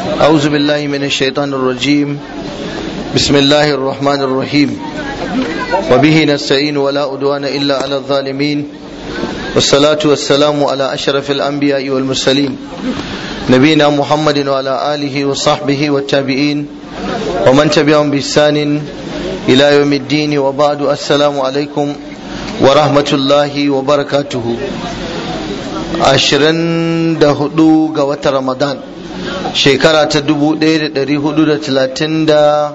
أعوذ بالله من الشيطان الرجيم بسم الله الرحمن الرحيم وبه نستعين ولا أدوان إلا على الظالمين والصلاة والسلام على أشرف الأنبياء والمرسلين نبينا محمد وعلى آله وصحبه والتابعين ومن تبعهم بإحسان إلى يوم الدين وبعد السلام عليكم ورحمة الله وبركاته عشرين دهدو قوة رمضان shekara ta dubu ɗaya da ɗari hudu da talatin da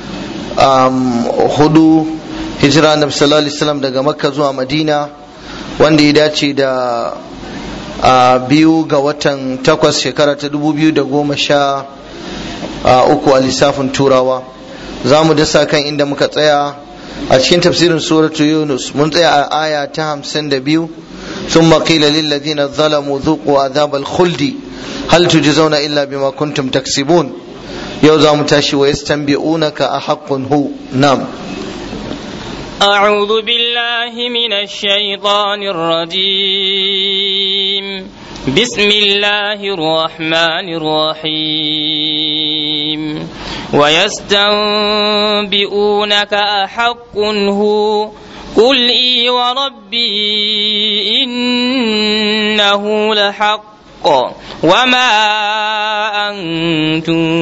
hudu hijira na sallallahu alaihi wasallam daga makka zuwa madina wanda ya dace da biyu ga watan takwas shekara ta dubu biyu da goma sha uku a lissafin turawa za mu dasa kan inda muka tsaya a cikin tafsirin suratu yunus mun tsaya a aya ta hamsin da biyu ثم قيل للذين ظلموا ذوقوا عذاب الخلد هل تجزون إلا بما كنتم تكسبون يوزا متاشي ويستنبئونك أحق هو نعم أعوذ بالله من الشيطان الرجيم بسم الله الرحمن الرحيم ويستنبئونك أحق هو قل إي وربي إنه لحق وما أنتم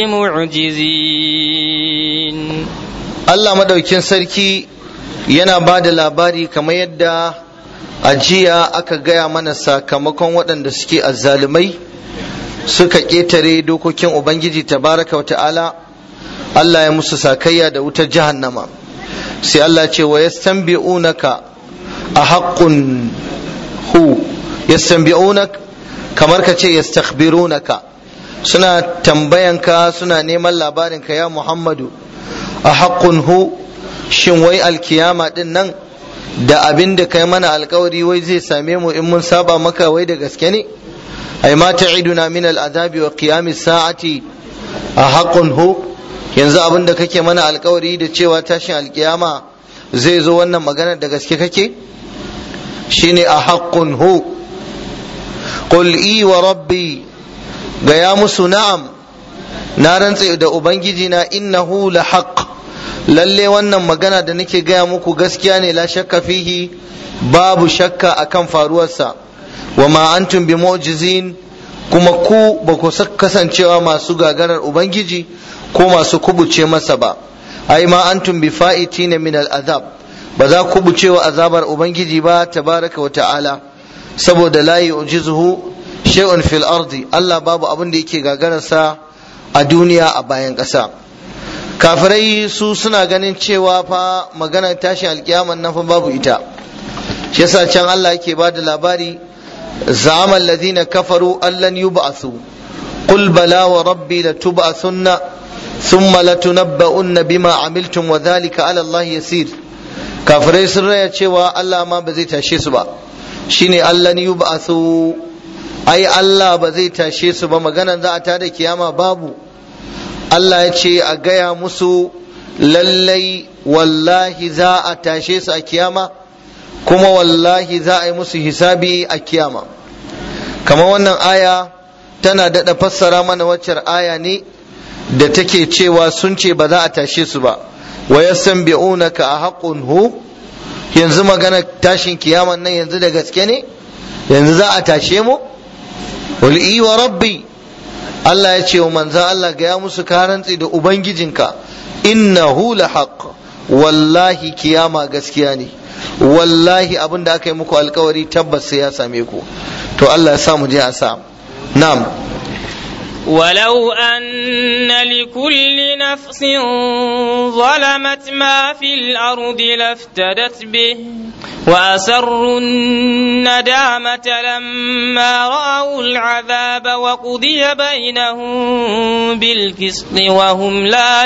بمعجزين Allah madaukin sarki yana ba da labari kamar yadda a jiya aka gaya mana sakamakon waɗanda suke azzalumai suka ƙetare dokokin Ubangiji tabaraka wa ta'ala Allah ya musu sakayya da wutar jahannama sai Allah ce wa yastanbi'unaka a haƙƙun hu yastanbi'unak kamar ka ce yastakhbirunaka suna tambayanka suna neman labarinka ya Muhammadu a haƙƙun hu shin wai alkiyama din nan da abin da kai mana alkawari wai zai same mu in mun saba maka wai da gaske ne ai ma ta'iduna min al'adabi wa qiyamis sa'ati a haƙƙun hu yanzu abin da kake mana alkawari da cewa tashin alkiyama zai zo wannan magana da gaske kake shine a haƙƙun hu qul i wa rabbi gaya musu na'am na rantse da ubangiji na innahu la haqq lalle wannan magana da nake gaya muku gaskiya ne la shakka fihi babu shakka akan faruwarsa wa ma antum bi mu'jizin kuma ku ba ku kasancewa masu gagarar ubangiji ko masu kubuce masa ba ai ma antum bi fa'itina min al'azab ba za ku kubuce wa azabar ubangiji ba tabaraka wa ta'ala saboda la yu'jizuhu shay'un fil ardi Allah babu abin da yake gagararsa a duniya a bayan ƙasa kafirai su suna ganin cewa fa maganar tashin alkiyaman nan fa babu ita shi yasa can Allah yake ba da labari za'ama alladhina kafaru allan yub'athu qul bala wa rabbi latub'athunna thumma latunabba'unna bima amiltum wa dhalika 'ala Allah yasir kafirai sun raya cewa Allah ma ba zai tashe su ba shine allan yub'athu ai Allah ba zai tashe su ba maganar za a tada kiyama babu Allah ya ce a gaya musu lallai wallahi za a tashe su a kiyama kuma wallahi za a yi musu hisabi a kiyama kama wannan aya tana daɗa fassara mana waccar aya ne da take cewa sun ce ba za a tashe su ba wa yastanbi'unaka a haqqun hu yanzu magana tashin kiyaman nan yanzu da gaske ne yanzu za a tashe mu wal wa rabbi Allah ya ce wa manzan Allah ga ya musu karantsi da Ubangijinka innahu la haqq wallahi kiyama gaskiya ne wallahi abin da aka yi muku alkawari tabbas sai ya same ku to Allah ya sa mu je a sa na'am ولو أن لكل نفس ظلمت ما في الأرض لافتدت به وأسروا الندامة لما رأوا العذاب وقضي بينهم بالقسط وهم لا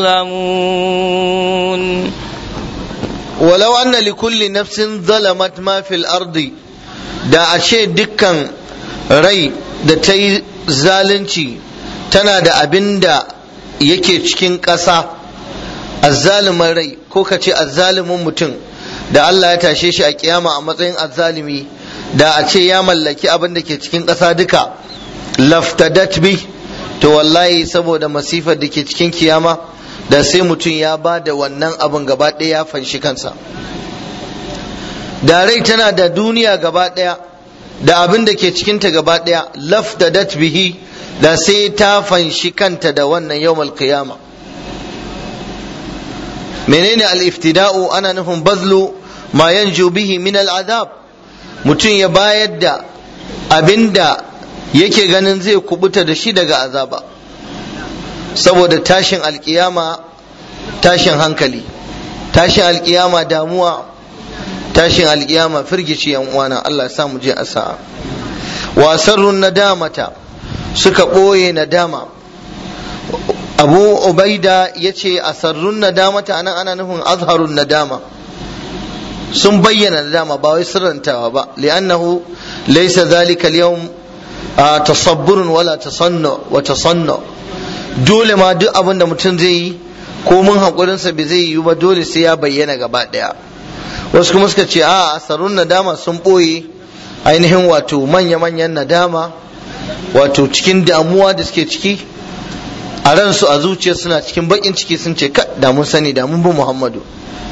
يظلمون ولو أن لكل نفس ظلمت ما في الأرض da ashe dukkan rai da ta yi zalunci tana da abin da yake cikin ƙasa azzalumin rai ko ka ce azzalumin mutum da Allah ya tashe shi a kiyama a matsayin azzalumi da a ce ya mallaki abin da ke cikin ƙasa duka laftadat bi to wallahi saboda masifar da ke cikin kiyama da sai mutum ya ba da wannan abin gaba ɗaya ya fanshi kansa da rai tana da duniya gaba ɗaya da abin da ke cikinta gaba ɗaya laftadat bihi da sai ta fanshi kanta da wannan yawmal qiyama menene al-iftida'u ana nufin bazlu ma yanju bihi min al-azab mutum ya bayar da abinda yake ganin zai kubuta da shi daga azaba saboda tashin alkiyama tashin hankali tashin alkiyama damuwa tashin alkiyama firgici yan uwana Allah ya sa mu je asa'a wa sarrun nadamata suka ɓoye nadama abu ubaida ya ce a sarrun nadamata anan ana nufin azharun nadama sun bayyana nadama ba wai sirrantawa ba li'annahu laysa zalika al-yawm tasabburun wala tasannu wa tasannu dole ma duk abin da mutum zai yi ko mun haƙurinsa bai zai yi ba dole sai ya bayyana gaba ɗaya wasu kuma suka ce a asarun nadama sun ɓoye ainihin wato manya-manyan nadama wato cikin damuwa da suke ciki a ransu a zuciya suna cikin baƙin ciki sun ce ka da mun sani da mun bi muhammadu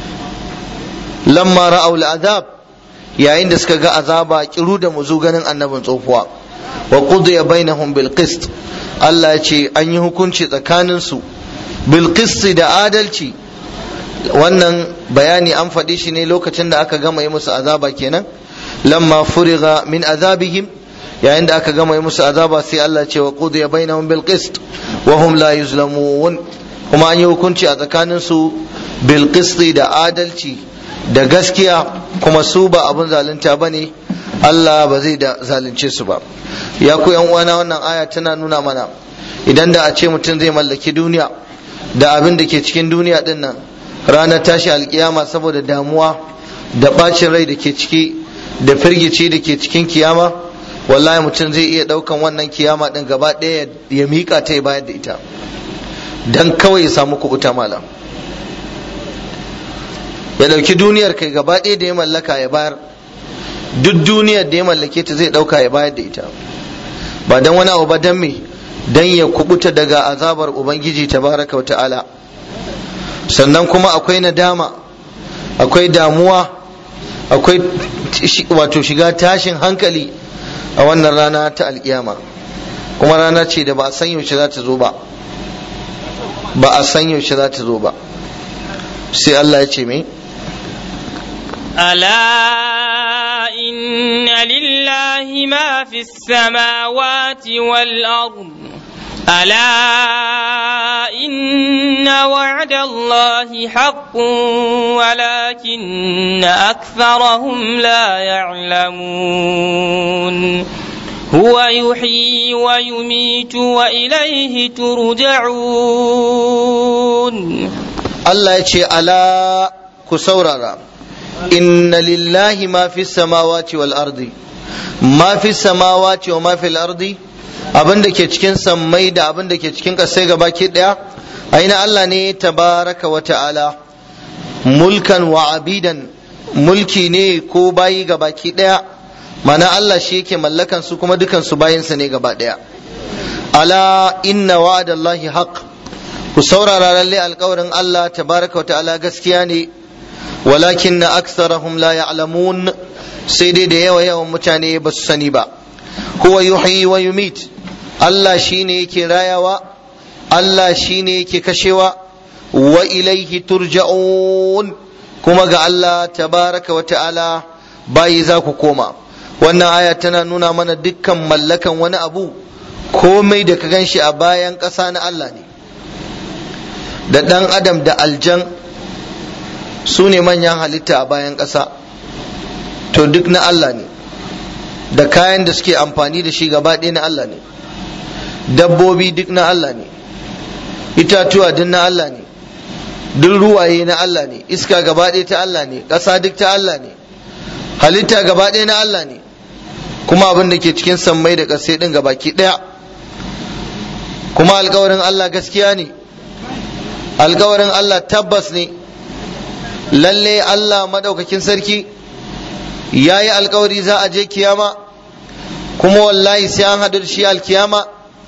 lamma ra'au azab yayin da suka ga azaba kiru da muzu ganin annabin tsofuwa wa qudiya bainahum bil qist Allah ya ce an yi hukunci tsakaninsu bil qist da adalci wannan bayani an faɗi shi ne lokacin da aka gama yi musu azaba kenan lamma furiga min azabihim yayin da aka gama yi musu azaba sai Allah ce wa qudiya bainahum bil qist wa hum la yuzlamun kuma an yi hukunci a tsakanin su bil qist da adalci da gaskiya kuma su ba abun zalunta bane Allah ba zai da zalunce su ba ya ku yan uwana wannan aya tana nuna mana idan da a ce mutum zai mallaki duniya da abin da ke cikin duniya din nan ranar tashi alkiyama saboda damuwa da bacin rai da ke ciki da firgici da ke cikin kiyama wallahi mutum zai iya daukan wannan kiyama din gaba ɗaya ya miƙa ta ya bayar da ita dan kawai ya samu kubuta malam ya dauki duniyar kai gaba ɗaya da ya mallaka ya bayar duk duniyar da ya mallake ta zai dauka ya bayar da ita ba dan wani abu ba dan me dan ya kubuta daga azabar ubangiji tabaraka wa ta'ala sannan kuma akwai nadama akwai damuwa akwai wato shiga tashin hankali a wannan rana ta alkiyama kuma rana ce da ba a san yaushe za ta zo ba ba a san yaushe za ta zo ba sai Allah ya ce mai ألا إن لله ما في السماوات والأرض ألا إن وعد الله حق ولكن أكثرهم لا يعلمون هو يحيي ويميت وإليه ترجعون الله يتشي ألا كسورة إن لله ما في السماوات والأرض ما في السماوات وما في الأرض abin da ke cikin sammai da abin da ke cikin ƙasai gaba ke ɗaya aina Allah ne tabaraka wa ta'ala mulkan wa abidan mulki ne ko bayi gaba ki ɗaya mana Allah shi yake mallakan su kuma dukan su bayinsa ne gaba ɗaya ala inna wa'adallahi haq ku saurara lalle alƙawarin Allah tabaraka wa ta'ala gaskiya ne walakin na aksarahum la ya'lamun sai dai da yawa yawan mutane ba su sani ba huwa yuhyi wa yumit Allah shine yake rayawa Allah shine yake kashewa wa ilaihi turja'un kuma ga Allah tabaraka wa ta'ala bayi za ku koma wannan aya tana nuna mana dukkan mallakan wani abu komai da ka gan shi a bayan ƙasa na Allah ne da ɗan adam da aljan su ne manyan halitta a bayan ƙasa to duk na Allah ne da kayan da suke amfani da shi gaba ɗaya na Allah ne dabbobi duk na Allah ne itatuwa duk na Allah ne duk ruwaye na Allah ne iska gaba ɗaya ta Allah ne ƙasa duk ta Allah ne halitta gaba ɗaya na Allah ne kuma abin da ke cikin sammai da ƙasai ɗin gabaki ɗaya kuma alkawarin Allah gaskiya ne alkawarin Allah tabbas ne lalle Allah maɗaukakin sarki ya yi alkawari za a je kiyama kuma wallahi sai an haɗu da shi alkiyama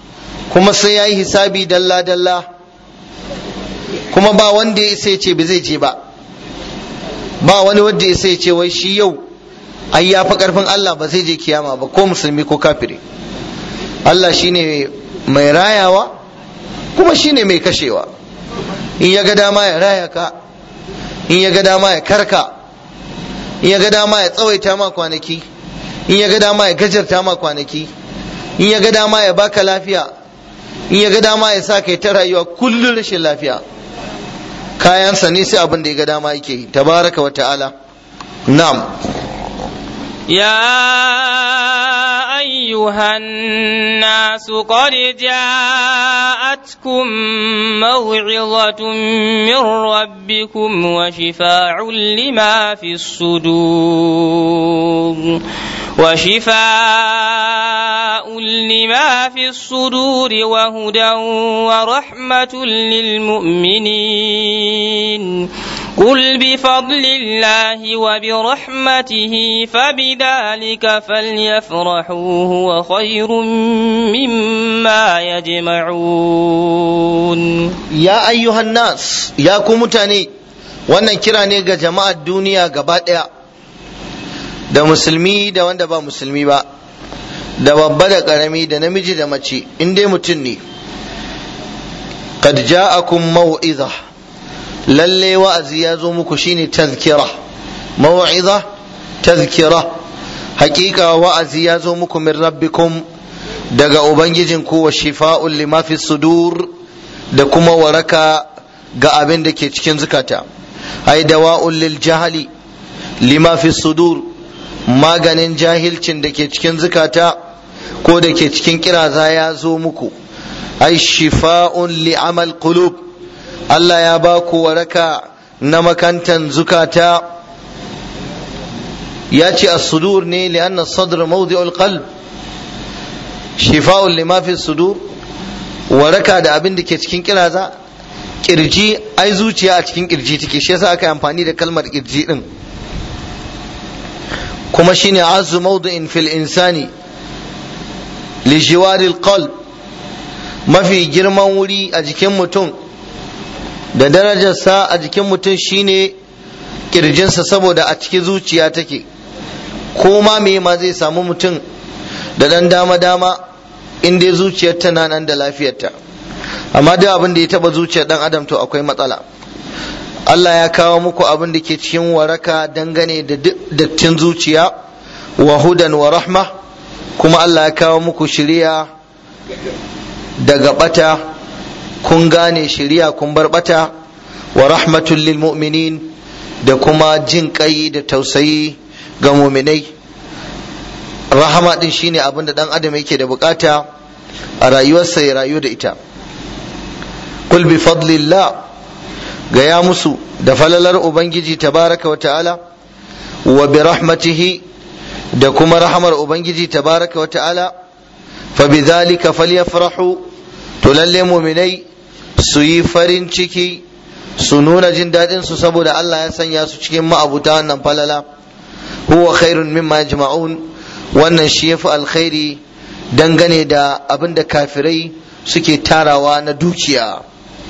kuma sai ya yi hisabi dalla-dalla kuma ba wanda ya sai ce ba zai je ba ba wani wanda ya sai ce wai shi yau ai ya fi karfin Allah ba zai je kiyama ba ko musulmi ko kafiri Allah shine mai rayawa kuma shine mai kashewa in ya ga dama ya raya ka in ya ga dama ya karka in ya ga dama ya tsawaita ma kwanaki in ya ga dama ya gajarta ma kwanaki in ya ga dama ya baka lafiya in ya ga dama ya sa kai ta rayuwa kullum rashin lafiya kayansa ne sai abin da ya ga dama yake yi tabaraka wa ta'ala na'am يا أيها الناس قد جاءتكم موعظة من ربكم وشفاع لما في الصدور وشفاء لما في الصدور وهدى ورحمة للمؤمنين قل بفضل الله وبرحمته فبذلك فليفرحوا هو خير مما يجمعون ya ayyuhan nas ya ku mutane wannan kira ne ga jama'ar duniya gaba ɗaya da musulmi da wanda ba musulmi ba da babba da ƙarami da namiji da mace in dai mutum ne qad ja'akum mau'iza lalle wa'azi ya zo muku shine tazkira mau'iza tazkira hakika wa'azi ya zo muku min rabbikum daga ubangijinku wa shifa'un lima fi sudur da kuma waraka ga abin da ke cikin zukata ai dawa'un lil jahali lima fi sudur maganin jahilcin da ke cikin zukata ko da ke cikin kiraza ya zo muku ai shifa'un li amal qulub Allah ya ba ku waraka na makantan zukata ya ce as-sudur ne li'anna as-sadr mawdi'ul qalb shifa'un lima fi sudur waraka da abin da ke cikin kiraza kirji ai zuciya a cikin kirji take shi yasa aka yi amfani da kalmar kirji din kuma shine azu mawdu'in fil insani li jiwaril qalb mafi girman wuri a jikin mutum da darajarsa a jikin mutum shine kirjinsa saboda a cikin zuciya take ko ma me ma zai samu mutum da dan dama dama in dai zuciyar tana nan da lafiyarta amma duk abin da ya taba zuciyar dan adam to akwai matsala Allah ya kawo muku abin da ke cikin waraka dangane da dattin zuciya wa hudan wa rahma kuma Allah ya kawo muku shiriya daga bata kun gane shiriya kun bar bata wa rahmatul lil mu'minin da kuma jin kai da tausayi ga muminai rahama din shine abin da dan adam yake da bukata a rayuwarsa ya rayu da ita kul bi fadlillah ga ya musu da falalar ubangiji tabaraka wa ta'ala wa bi rahmatihi da kuma rahamar ubangiji tabaraka wa ta'ala fa bi dhalika falyafrahu to lalle muminai su yi farin ciki su nuna jin daɗin su saboda Allah ya sanya su cikin ma'abuta wannan falala huwa khairun mimma yajma'un wannan shi yafi alkhairi dangane da abin da kafirai suke tarawa na dukiya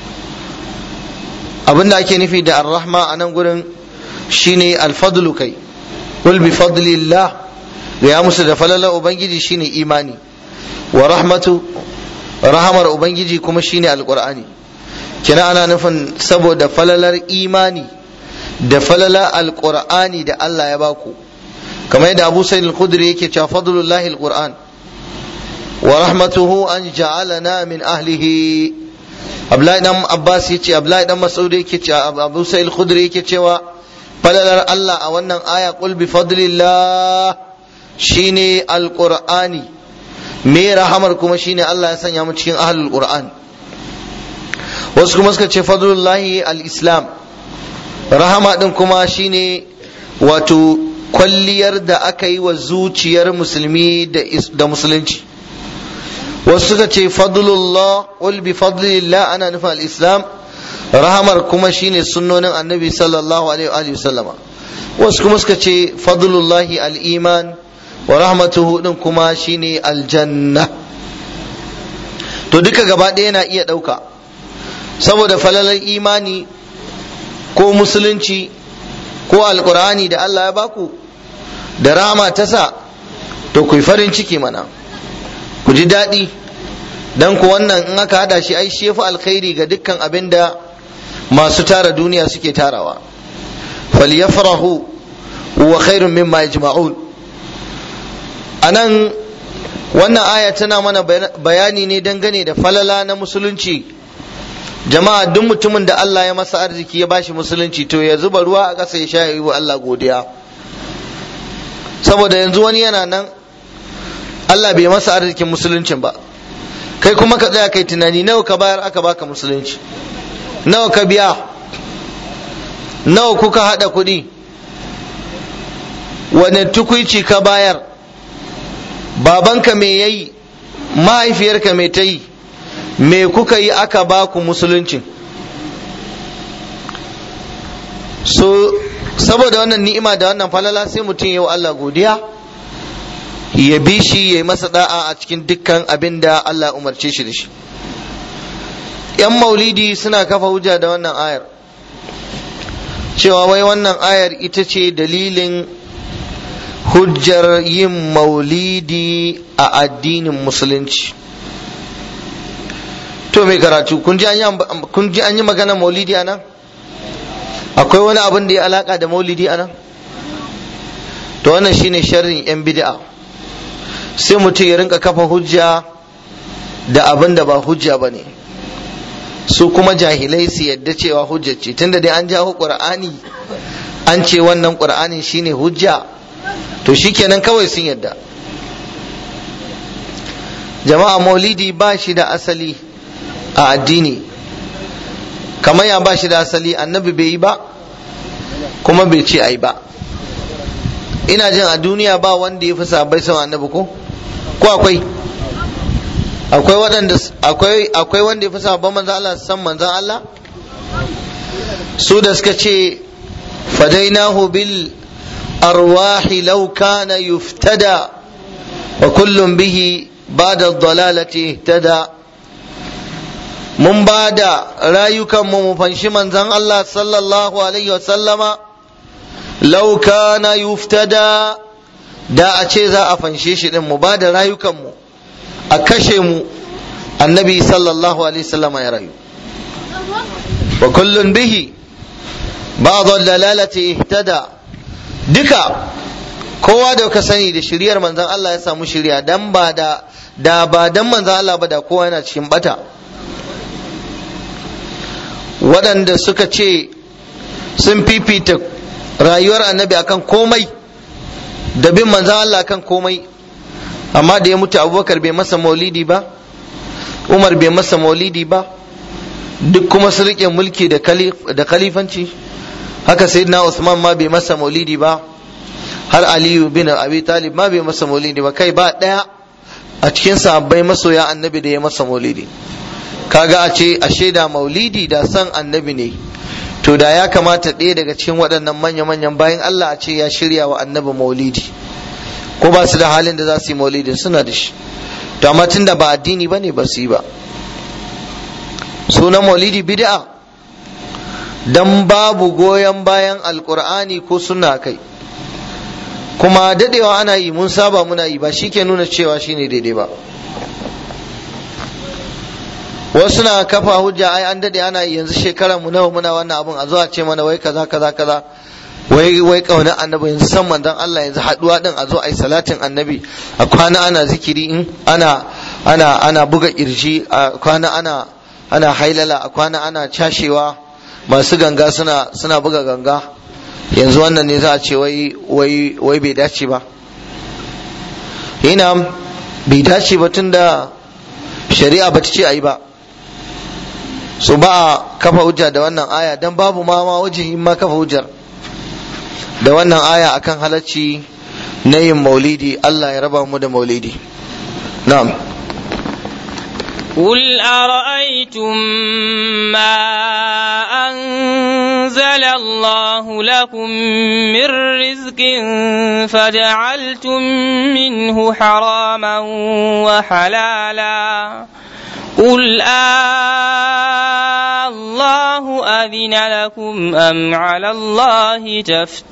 abin da ake nufi da arrahma a nan gurin shine alfadlu kai wal bi fadlillah ya musu da falalar ubangiji shine imani wa rahmatu rahamar ubangiji kuma shine alqur'ani kina ana nufin saboda falalar imani da falalar alqur'ani da Allah ya baku kamar yadda Abu Sa'id al-Khudri yake cewa fadlullahi alquran wa rahmatuhu an ja'alana min ahlihi Abdullahi dan Abbas yace Abdullahi dan Mas'ud yake cewa Abu Sa'id al-Khudri yake cewa falalar Allah a wannan aya qul bi fadlillah shine alqur'ani me rahamar kuma shine Allah ya sanya mu cikin ahlul qur'an wasu kuma suka ce fadlullahi al-islam rahama din kuma shine wato kwalliyar da aka yi wa zuciyar musulmi da musulunci wasu suka ce fadlullah wal bi fadlillah ana nufin al-islam rahamar kuma shine sunnonin annabi sallallahu alaihi wa sallama wasu kuma suka ce fadlullahi al-iman wa rahmatuhu din kuma shine aljanna to duka gaba ɗaya na iya ɗauka saboda falalar imani ko musulunci ko alkur'ani da Allah ya baku da rama ta sa to ku yi farin ciki mana ku ji daɗi dan ku wannan in aka hada shi ai shi yafi alkhairi ga dukkan abin da masu tara duniya suke tarawa falyafrahu wa khairun mimma yajma'un anan wannan aya tana mana bayani ne dangane da falala na musulunci jama'a duk mutumin da Allah ya masa arziki ya bashi musulunci to ya zuba ruwa a ƙasa ya sha yi wa Allah godiya saboda yanzu wani yana nan Allah bai masa arzikin musuluncin ba kai kuma ka tsaya kai tunani nawa ka bayar aka baka musulunci nawa ka biya nawa kuka hada kuɗi wani tukuici ka bayar babanka me yayi mahaifiyarka me ta yi me kuka yi aka baku musuluncin so saboda wannan ni'ima da wannan falala sai mutum yau Allah godiya ya bi shi ya yi masa da'a a cikin dukkan abin da Allah umarce shi da shi yan maulidi suna kafa hujja da wannan ayar cewa wai wannan ayar ita ce dalilin hujjar yin maulidi a addinin musulunci to mai karatu kun ji an yi magana maulidi a nan akwai wani abin da ya alaka da maulidi a nan to wannan shine sharrin yan bid'a sai mutum ya rinka kafa hujja da abin da ba hujja ba ne su kuma jahilai su yadda cewa hujja ce tunda dai an jawo qur'ani an ce wannan qur'ani shine hujja to shikenan kawai sun yadda jama'a maulidi ba shi da asali a addini kamar ya ba shi da asali annabi bai yi ba kuma bai ce ai ba ina jin a duniya ba wanda ya fi sabai sama annabi ko ko akwai akwai waɗanda akwai akwai wanda ya fi sabon manzan Allah san manzan Allah su da suka ce fadainahu bil arwahi law kana yuftada wa kullum bihi ba'da dalalati ihtada mun ba da rayukanmu mu fanshi manzan Allah sallallahu alaihi wasallama law kana yuftada da a ce za a fanshe shi din mu ba da rayukanmu a kashe mu annabi sallallahu alaihi wasallama ya rayu wa kullun bihi ba'd dalalati ihtada duka kowa da ka sani da shiriyar manzan Allah ya samu shiriya dan ba da da ba dan manzan Allah ba da kowa yana cikin bata waɗanda suka ce sun fifita rayuwar annabi akan komai da bin manzan Allah akan komai amma da ya mutu abubakar bai masa maulidi ba umar bai masa maulidi ba duk kuma su riƙe mulki da kalifanci haka sayyidina usman ma bai masa maulidi ba har aliyu bin abi talib ma bai masa maulidi ba kai ba ɗaya a cikin sahabbai masoya annabi da ya masa maulidi kaga a ce a shaida maulidi da san annabi ne to da ya kamata ɗaya daga cikin waɗannan manya-manyan bayan Allah a ce ya shirya wa annabi maulidi ko ba su da halin da za su yi maulidi suna da shi to amma tun da ba addini ba ne ba su yi ba sunan maulidi bid'a dan babu goyon bayan alkur'ani ko suna kai kuma dadewa ana yi mun saba muna yi ba shi ke nuna cewa shine daidai ba wasu na kafa hujja ai an dade ana yanzu shekarar mu nawa muna wannan abun a zuwa ce mana wai kaza kaza kaza wai wai kaunar annabi yanzu san manzon Allah yanzu haduwa din a zo ai salatin annabi a kwana ana zikiri in ana ana ana buga kirji a kwana ana ana hailala a kwana ana cashewa masu ganga suna suna buga ganga yanzu wannan ne za a ce wai wai wai bai dace ba ina bai dace ba tunda shari'a ba ta ce ayi ba su ba a kafa hujja da wannan aya dan babu ma ma wajihin ma kafa hujjar da wannan aya akan halacci na yin maulidi Allah ya raba mu da maulidi na'am قل أرأيتم ما أنزل الله لكم من رزق فجعلتم منه حراما وحلالا قل آه الله أذن لكم أم على الله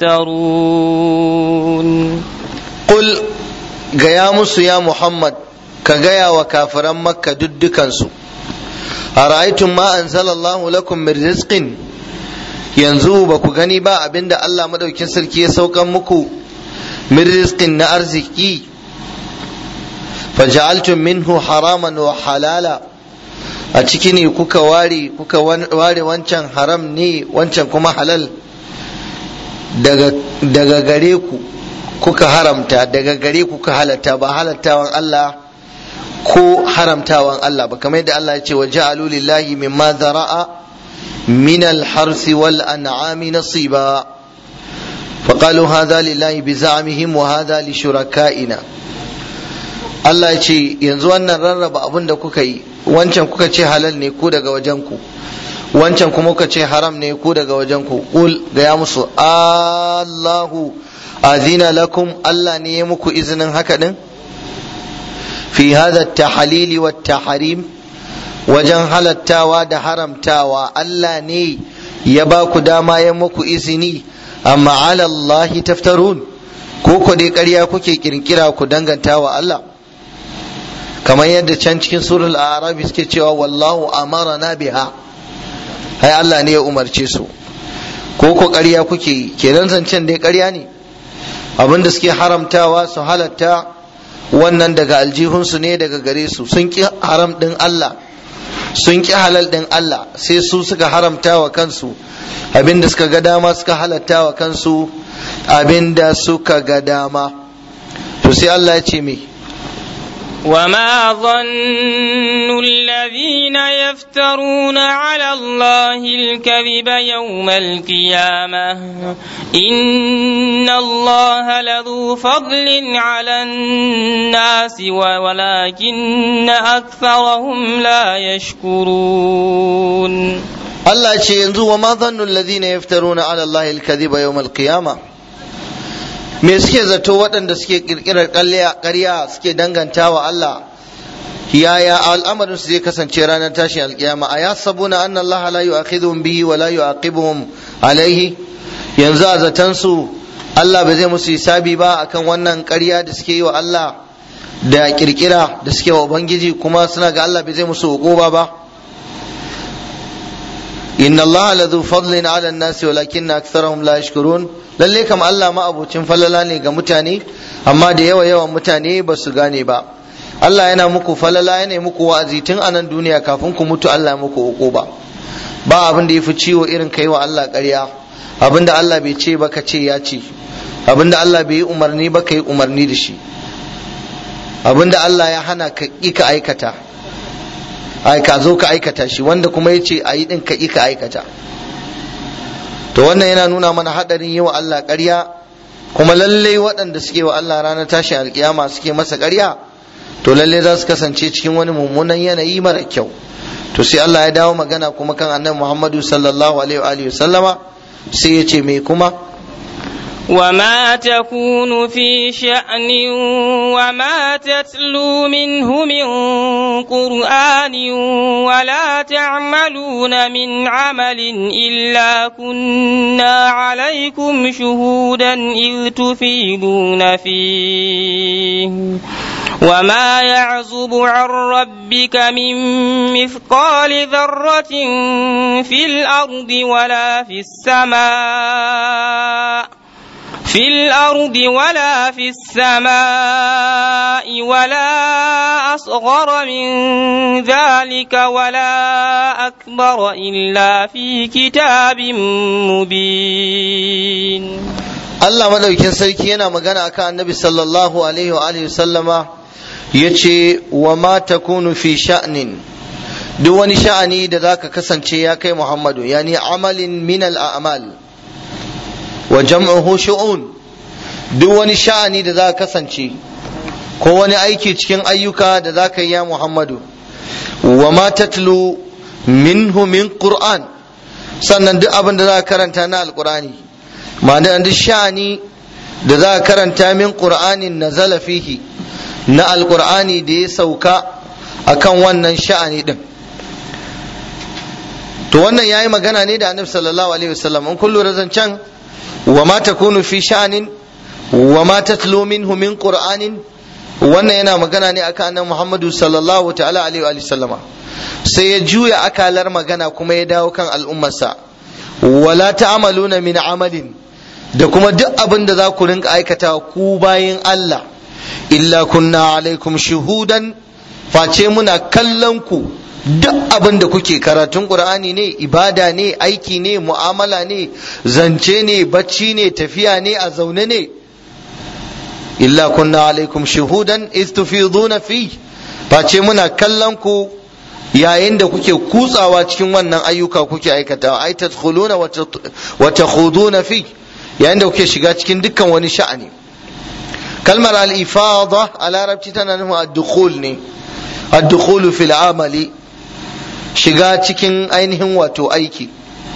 تفترون قل gaya musu ya Muhammad ka gaya wa kafiran makka duddukansu a ra'aitun ma anzalallahu lakum min rizqin yanzu ba ku gani ba abinda Allah madaukin sarki ya saukan muku min rizqin na arziki faja'altum minhu haraman wa halala a ciki ne kuka ware kuka ware wancan haram ne wancan kuma halal daga daga gare ku kuka haramta daga gare kuka halatta ba halattawan Allah ko haramtawan Allah ba kamar yadda Allah ya ce wa ja'alu lillahi mimma zara'a min al-harsi wal an'ami nasiba فقالوا هذا لله بزعمهم وهذا لشركائنا Allah ya ce yanzu wannan rarraba abin da kuka yi wancan kuka ce halal ne ku daga wajen ku wancan kuma kuka ce haram ne ku daga wajen ku qul ga ya musu Allahu azina lakum Allah ne ya muku izinin haka din fi hadha at-tahlili wat-tahrim wajen halattawa da haramtawa Allah ne ya ba ku dama ya muku izini amma ala Allah taftarun ko ku dai ƙarya kuke kirkira ku danganta wa Allah kamar yadda can cikin surul arabi suke cewa wallahu amarana biha hai Allah ne ya umarce su ko ko ƙarya kuke yi kenan zancen dai ƙarya ne abin da suke haramtawa su halatta wannan daga aljihunsu ne daga gare su sun ki haram ɗin Allah sun ki halal ɗin Allah sai su suka haramta wa kansu abin da suka ga dama suka halatta wa kansu abin da suka ga dama to sai Allah ya ce me وما ظن الذين يفترون على الله الكذب يوم القيامة إن الله لذو فضل على الناس ولكن أكثرهم لا يشكرون Allah ce yanzu wa ma zannu alladhina yaftaruna ala Allah al-kadhiba yawm al-qiyamah me suke zato waɗanda suke kirkirar ƙarya suke danganta wa Allah yaya al'amarin su zai kasance ranar tashin alkiyama a ya sabuna anna Allah la yu'akhidhum bihi wa la yu'aqibuhum alaihi yanzu a zaton su Allah ba zai musu hisabi ba akan wannan ƙarya da suke yi wa Allah da kirkira da suke wa ubangiji kuma suna ga Allah bai zai musu hukuma ba inna Allah la dhu fadlin ala an-nasi walakinna aktharahum la yashkurun lalle kam Allah ma abocin falala ne ga mutane amma da yawa yawan mutane ba su gane ba Allah yana muku falala yana muku wa'azi tun a nan duniya kafin ku mutu Allah muku uku ba ba abin da yafi ciwo irin kai wa Allah ƙarya abin da Allah bai ce ba ka ce ya ce abin da Allah bai yi umarni ba ka yi umarni da shi abin da Allah ya hana ka ƙi ka aikata ai ka zo ka aikata shi wanda kuma ya ce a yi ɗin ka ƙi ka aikata to wannan yana nuna mana haɗarin yi wa Allah ƙarya kuma lallai waɗanda suke wa Allah ranar tashin alkiyama suke masa ƙarya to lallai za su kasance cikin wani mummunan yanayi mara kyau to sai Allah ya dawo magana kuma kan annabi Muhammadu sallallahu alaihi wa sallama sai ya ce me kuma وما تكون في شأن وما تتلو منه من قرآن ولا تعملون من عمل إلا كنا عليكم شهودا إذ تفيدون فيه وما يعزب عن ربك من مثقال ذرة في الأرض ولا في السماء في الأرض ولا في السماء ولا أصغر من ذلك ولا أكبر إلا في كتاب مبين Allah madaukin sarki yana magana akan annabi sallallahu alaihi wa alihi sallama yace wa ma takunu fi sha'nin duk wani sha'ani da zaka kasance ya kai Muhammadu yani amalin min al-a'mal wa jam'uhu shu'un duk wani sha'ani da za ka kasance ko wani aiki cikin ayyuka da za ka yi ya Muhammadu wa ma tatlu minhu min Qur'an sannan duk abin da za ka karanta na alqur'ani ma'ana duk sha'ani da za ka karanta min Qur'anin nazala fihi na alqur'ani da ya sauka akan wannan sha'ani din to wannan yayi magana ne da annabi sallallahu alaihi wasallam in kullu razancan wa ma takunu fi sha'anin wa ma tatlu minhu min qur'anin wannan yana magana ne akan annabi Muhammadu sallallahu ta'ala alaihi wa sallama sai ya juya akalar magana kuma ya dawo kan al'ummarsa wala ta'maluna min amalin da kuma duk abin da za ku rinka aikata ku bayin Allah illa kunna alaikum shuhudan face muna kallon ku duk abin da kuke karatun qur'ani ne ibada ne aiki ne mu'amala ne zance ne bacci ne tafiya ne a zaune ne illa kunna alaikum shuhudan istufiduna fi face muna kallon ku yayin da kuke kutsawa cikin wannan ayyuka kuke aikatawa ai tadkhuluna wa takhuduna fi yayin da kuke shiga cikin dukkan wani sha'ani kalmar al-ifada a larabci tana nufin ad-dukhul ne ad-dukhul fil amali shiga cikin ainihin wato aiki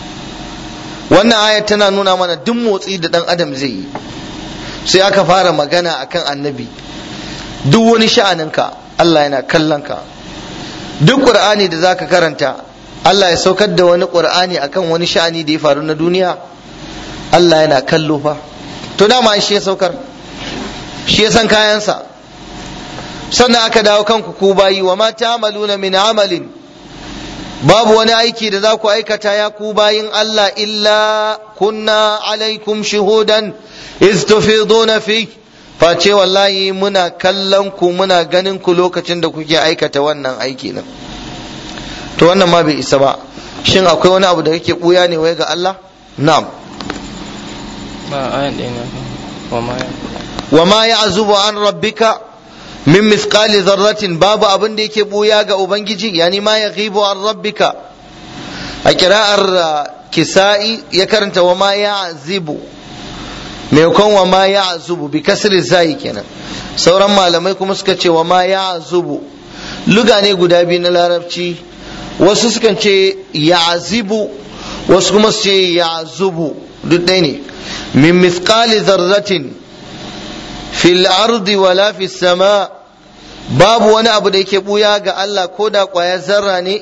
wannan aya tana nuna mana duk motsi da dan adam zai yi sai aka fara magana akan annabi duk wani sha'aninka Allah yana kallon ka duk qur'ani da zaka karanta Allah ya saukar da wani qur'ani akan wani sha'ani da ya faru na duniya Allah yana kallo fa to dama shi ya saukar shi ya san kayansa sannan aka dawo kanku ku bayi wa ma ta'maluna min amalin babu wani aiki da za ku aikata ya ku bayin Allah illa kunna alaikum shuhudan iz tufiduna fi face wallahi muna kallon ku muna ganin ku lokacin da kuke aikata wannan aiki nan to wannan ma bai isa ba shin akwai wani abu da kake buya ne wai ga Allah na'am ba ayan ɗaya ne wa ma wa ma ya'zubu an rabbika min mithqali dharratin babu abin da yake buya ga ubangiji yani ma yaghibu an rabbika a kira'ar kisa'i ya karanta wa ma ya'zibu maimakon wa ma ya'zubu bi kasri zai kenan sauran malamai kuma suka ce wa ma ya'zubu luga ne guda biyu na larabci wasu sukan ce ya'zibu wasu kuma su ce ya'zubu duk ɗaya ne min mithqali dharratin fil ardi wala fis sama babu wani abu da yake buya ga Allah ko da ƙwayar zarra ne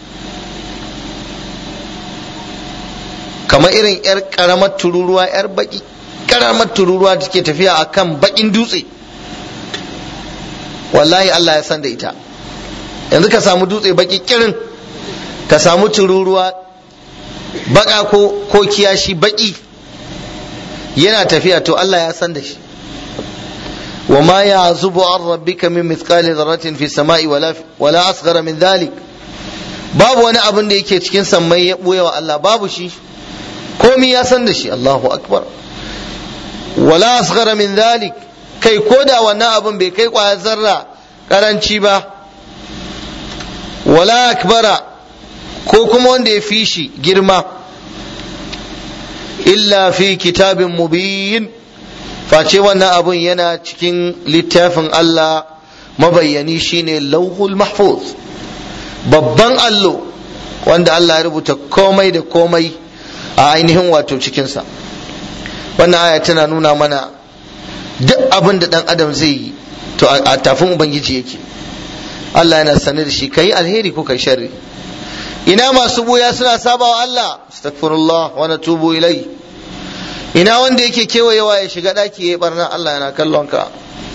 kamar irin 'yar ƙaramar tururuwa 'yar baki ƙaramar tururuwa da take tafiya a kan bakin dutse wallahi Allah ya san da ita yanzu ka samu dutse baki kirin ka samu tururuwa baka ko ko kiyashi baki yana tafiya to Allah ya san da shi وما يعزب عن ربك من مثقال ذرة في السماء ولا ولا أصغر من ذلك babu wani abin da yake cikin sammai ya ɓoye wa Allah babu shi komi ya san da shi Allahu akbar wala asghara min dhalik kai ko da wannan abin bai kai kwayar zarra karanci ba wala akbara ko kuma wanda ya fi shi girma illa fi kitabin mubin face wannan abun yana cikin littafin Allah mabayyani shine lauhul mahfuz babban allo wanda Allah ya rubuta komai da komai a ainihin wato cikinsa wannan aya tana nuna mana duk abin da dan adam zai yi to a tafin ubangiji yake Allah yana sanar da shi kai alheri ko kai sharri ina masu buya suna sabawa Allah astaghfirullah wa natubu ilai ina wanda yake kewayewa ya shiga daki ya barna Allah yana kallon ka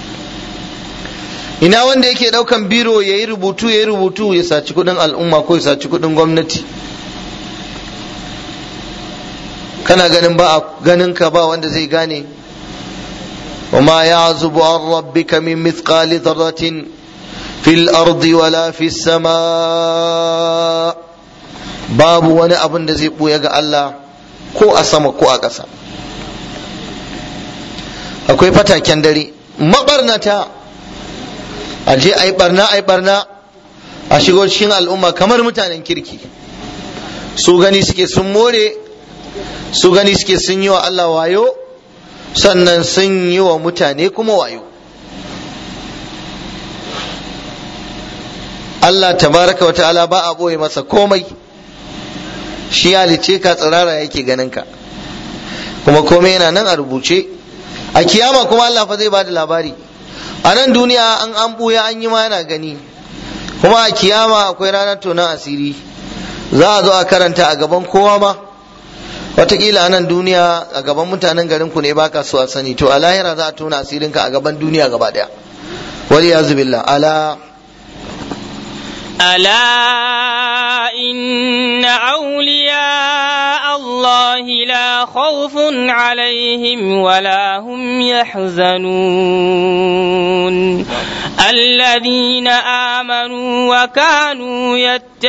ina wanda yake daukan biro ya yi rubutu ya yi rubutu ya saci kudin al'umma ko ya saci kudin gwamnati kana ganin ba a ganin ka ba wanda zai gane وما يعزب عن ربك من مثقال ذرة في الأرض ولا في السماء باب وانا أبن دزي بويا الله ko a sama ko a ƙasa akwai fataken dare mabarnata a je a yi barna a yi barna a shigo cikin al'umma kamar mutanen kirki su gani suke sun more su gani suke sun yi wa Allah wayo sannan sun yi wa mutane kuma wayo Allah tabaraka wa ta'ala ba a ɓoye masa komai shi halice ka tsirara yake ganin ka kuma komai yana nan a rubuce a kiyama kuma Allah fa zai bada labari a nan duniya an an buya an yi ma yana gani kuma a kiyama akwai ranar tonon asiri za a zo a karanta a gaban kowa ma watakila a nan duniya a gaban mutanen garin ku ne baka so a sani to a lahira za a tona asirinka a gaban duniya gaba daya wali ya zubillah ala ألا إن أولياء الله لا خوف عليهم ولا هم يحزنون الذين آمنوا وكانوا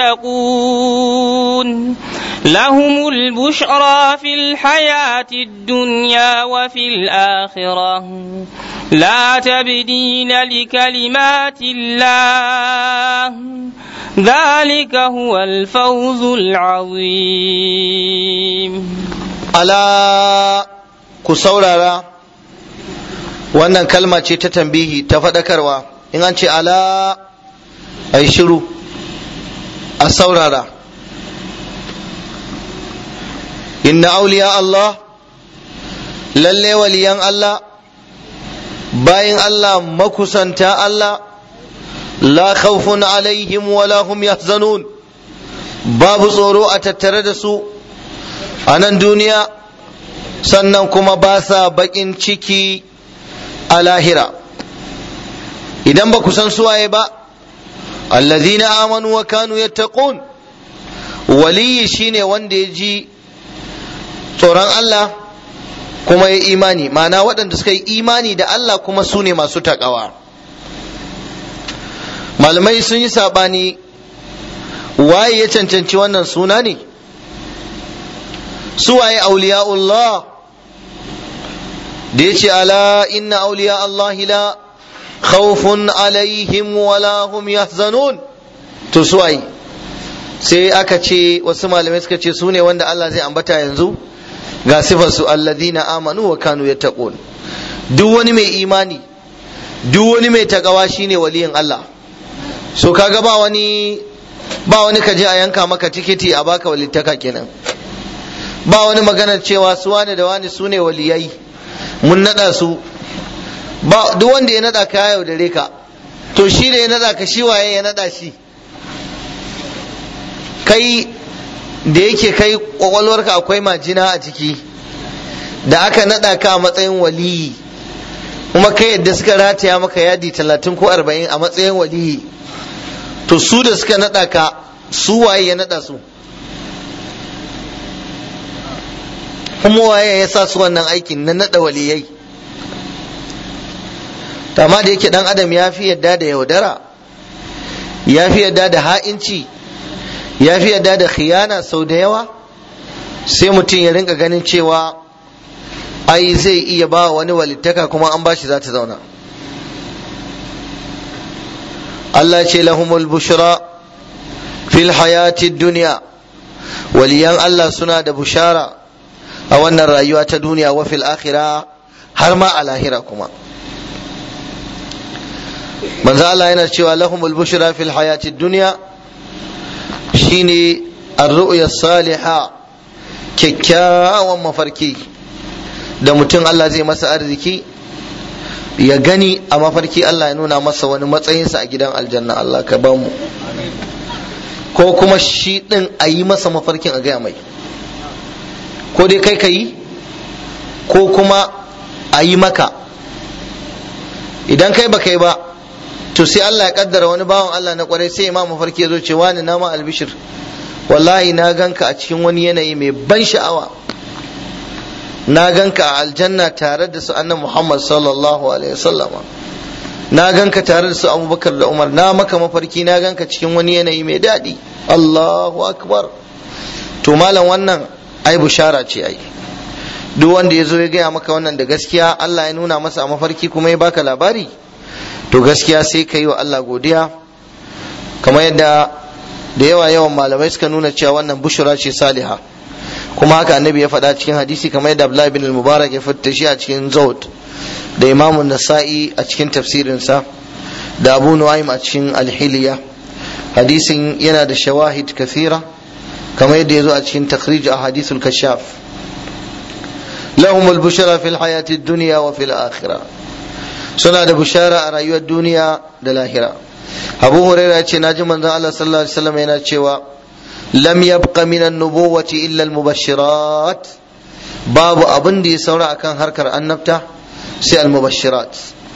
يتقون لهم البشرى في الحياة الدنيا وفي الآخرة لا تبديل لكلمات الله ذلك هو الفوز العظيم ala ku saurara wannan kalma ce ta tambihi ta faɗakarwa in an ce ala a shiru a saurara inna auliya Allah lalle waliyan Allah bayan Allah makusanta Allah la khawfun alaihim wala hum yahzanun babu tsoro a tattare da su a nan duniya sannan kuma ba sa baƙin ciki a lahira idan ba ku san suwaye ba allazina amanu wa kanu yattaqun waliyi shine wanda ya ji tsoron Allah kuma ya imani ma'ana waɗanda suka yi imani da Allah kuma su ne masu taƙawa malamai sun yi saɓani waye ya cancanci wannan suna ne suwaye auliya'ullah da ya ce ala inna auliya Allah la khawfun alaihim wala hum yahzanun to suwaye sai aka ce wasu malamai suka ce su ne wanda Allah zai ambata yanzu ga sifar su alladina amanu wa kanu yattaqun duk wani mai imani duk wani mai takawa shine waliyin Allah so kaga ba wani ba wani kaje a yanka maka tikiti a baka walittaka kenan ba wani maganar cewa su wane da wani su ne waliyai mun nada su ba duk wanda ya nada ka yaudare ka to shi da ya nada ka shi waye ya nada shi kai da yake kai kwakwalwarka akwai majina a ciki da aka nada ka a matsayin waliyi kuma kai yadda suka rataya maka yadi talatin ko arba'in a matsayin waliyi to su da suka nada ka su waye ya nada su kuma waye ya sa su wannan aikin na nada waliyai amma da yake dan adam ya fi yadda da yaudara ya fi yadda da ha'inci ya fi yadda da khiyana sau da yawa sai mutum ya rinka ganin cewa ai zai iya ba wani walittaka kuma an bashi za ta zauna Allah ce lahumul bushra fil hayati duniya waliyan Allah suna da bushara a wannan rayuwa ta duniya wa fil akhira har ma a lahira kuma manzo Allah yana cewa lahumul bushra fil hayati duniya shine ar-ru'ya salihah kyakkyawan mafarki da mutum Allah zai masa arziki ya gani a mafarki Allah ya nuna masa wani matsayinsa a gidan aljanna Allah ka ba mu ko kuma shi ɗin a yi masa mafarkin a gaya mai ko dai kai ka yi ko kuma a yi maka idan kai ba kai ba to sai Allah ya kaddara wani bawan Allah na kwarai sai ma mafarki ya zo ce wani na ma albishir wallahi na ganka a cikin wani yanayi mai ban sha'awa na ganka a aljanna tare da su annan Muhammad sallallahu alaihi wasallam na ganka tare da su Abubakar da Umar na maka mafarki na ganka cikin wani yanayi mai daɗi Allahu akbar to malam wannan ai bushara ce ai duk wanda ya zo ya gaya maka wannan da gaskiya Allah ya nuna masa a mafarki kuma ya baka labari to gaskiya sai ka yi wa Allah godiya kamar yadda da yawa yawan malamai suka nuna cewa wannan bushura ce saliha kuma haka annabi ya faɗa cikin hadisi kamar yadda Abdullahi bin al-Mubarak ya fita shi a cikin Zawd da Imam Nasa'i a cikin tafsirinsa da Abu Nu'aym a cikin Al-Hilya hadisin yana da shawahid kathira kamar yadda ya zo a cikin takhrij a hadithul kashaf lahum al-bushra fil hayati ad-dunya wa fil akhirah suna da bushara a rayuwar duniya da lahira abu huraira ce naji manzon Allah sallallahu alaihi wasallam yana cewa lam yabqa min an-nubuwati illa al-mubashirat babu abin da ya saura akan harkar annabta sai al-mubashirat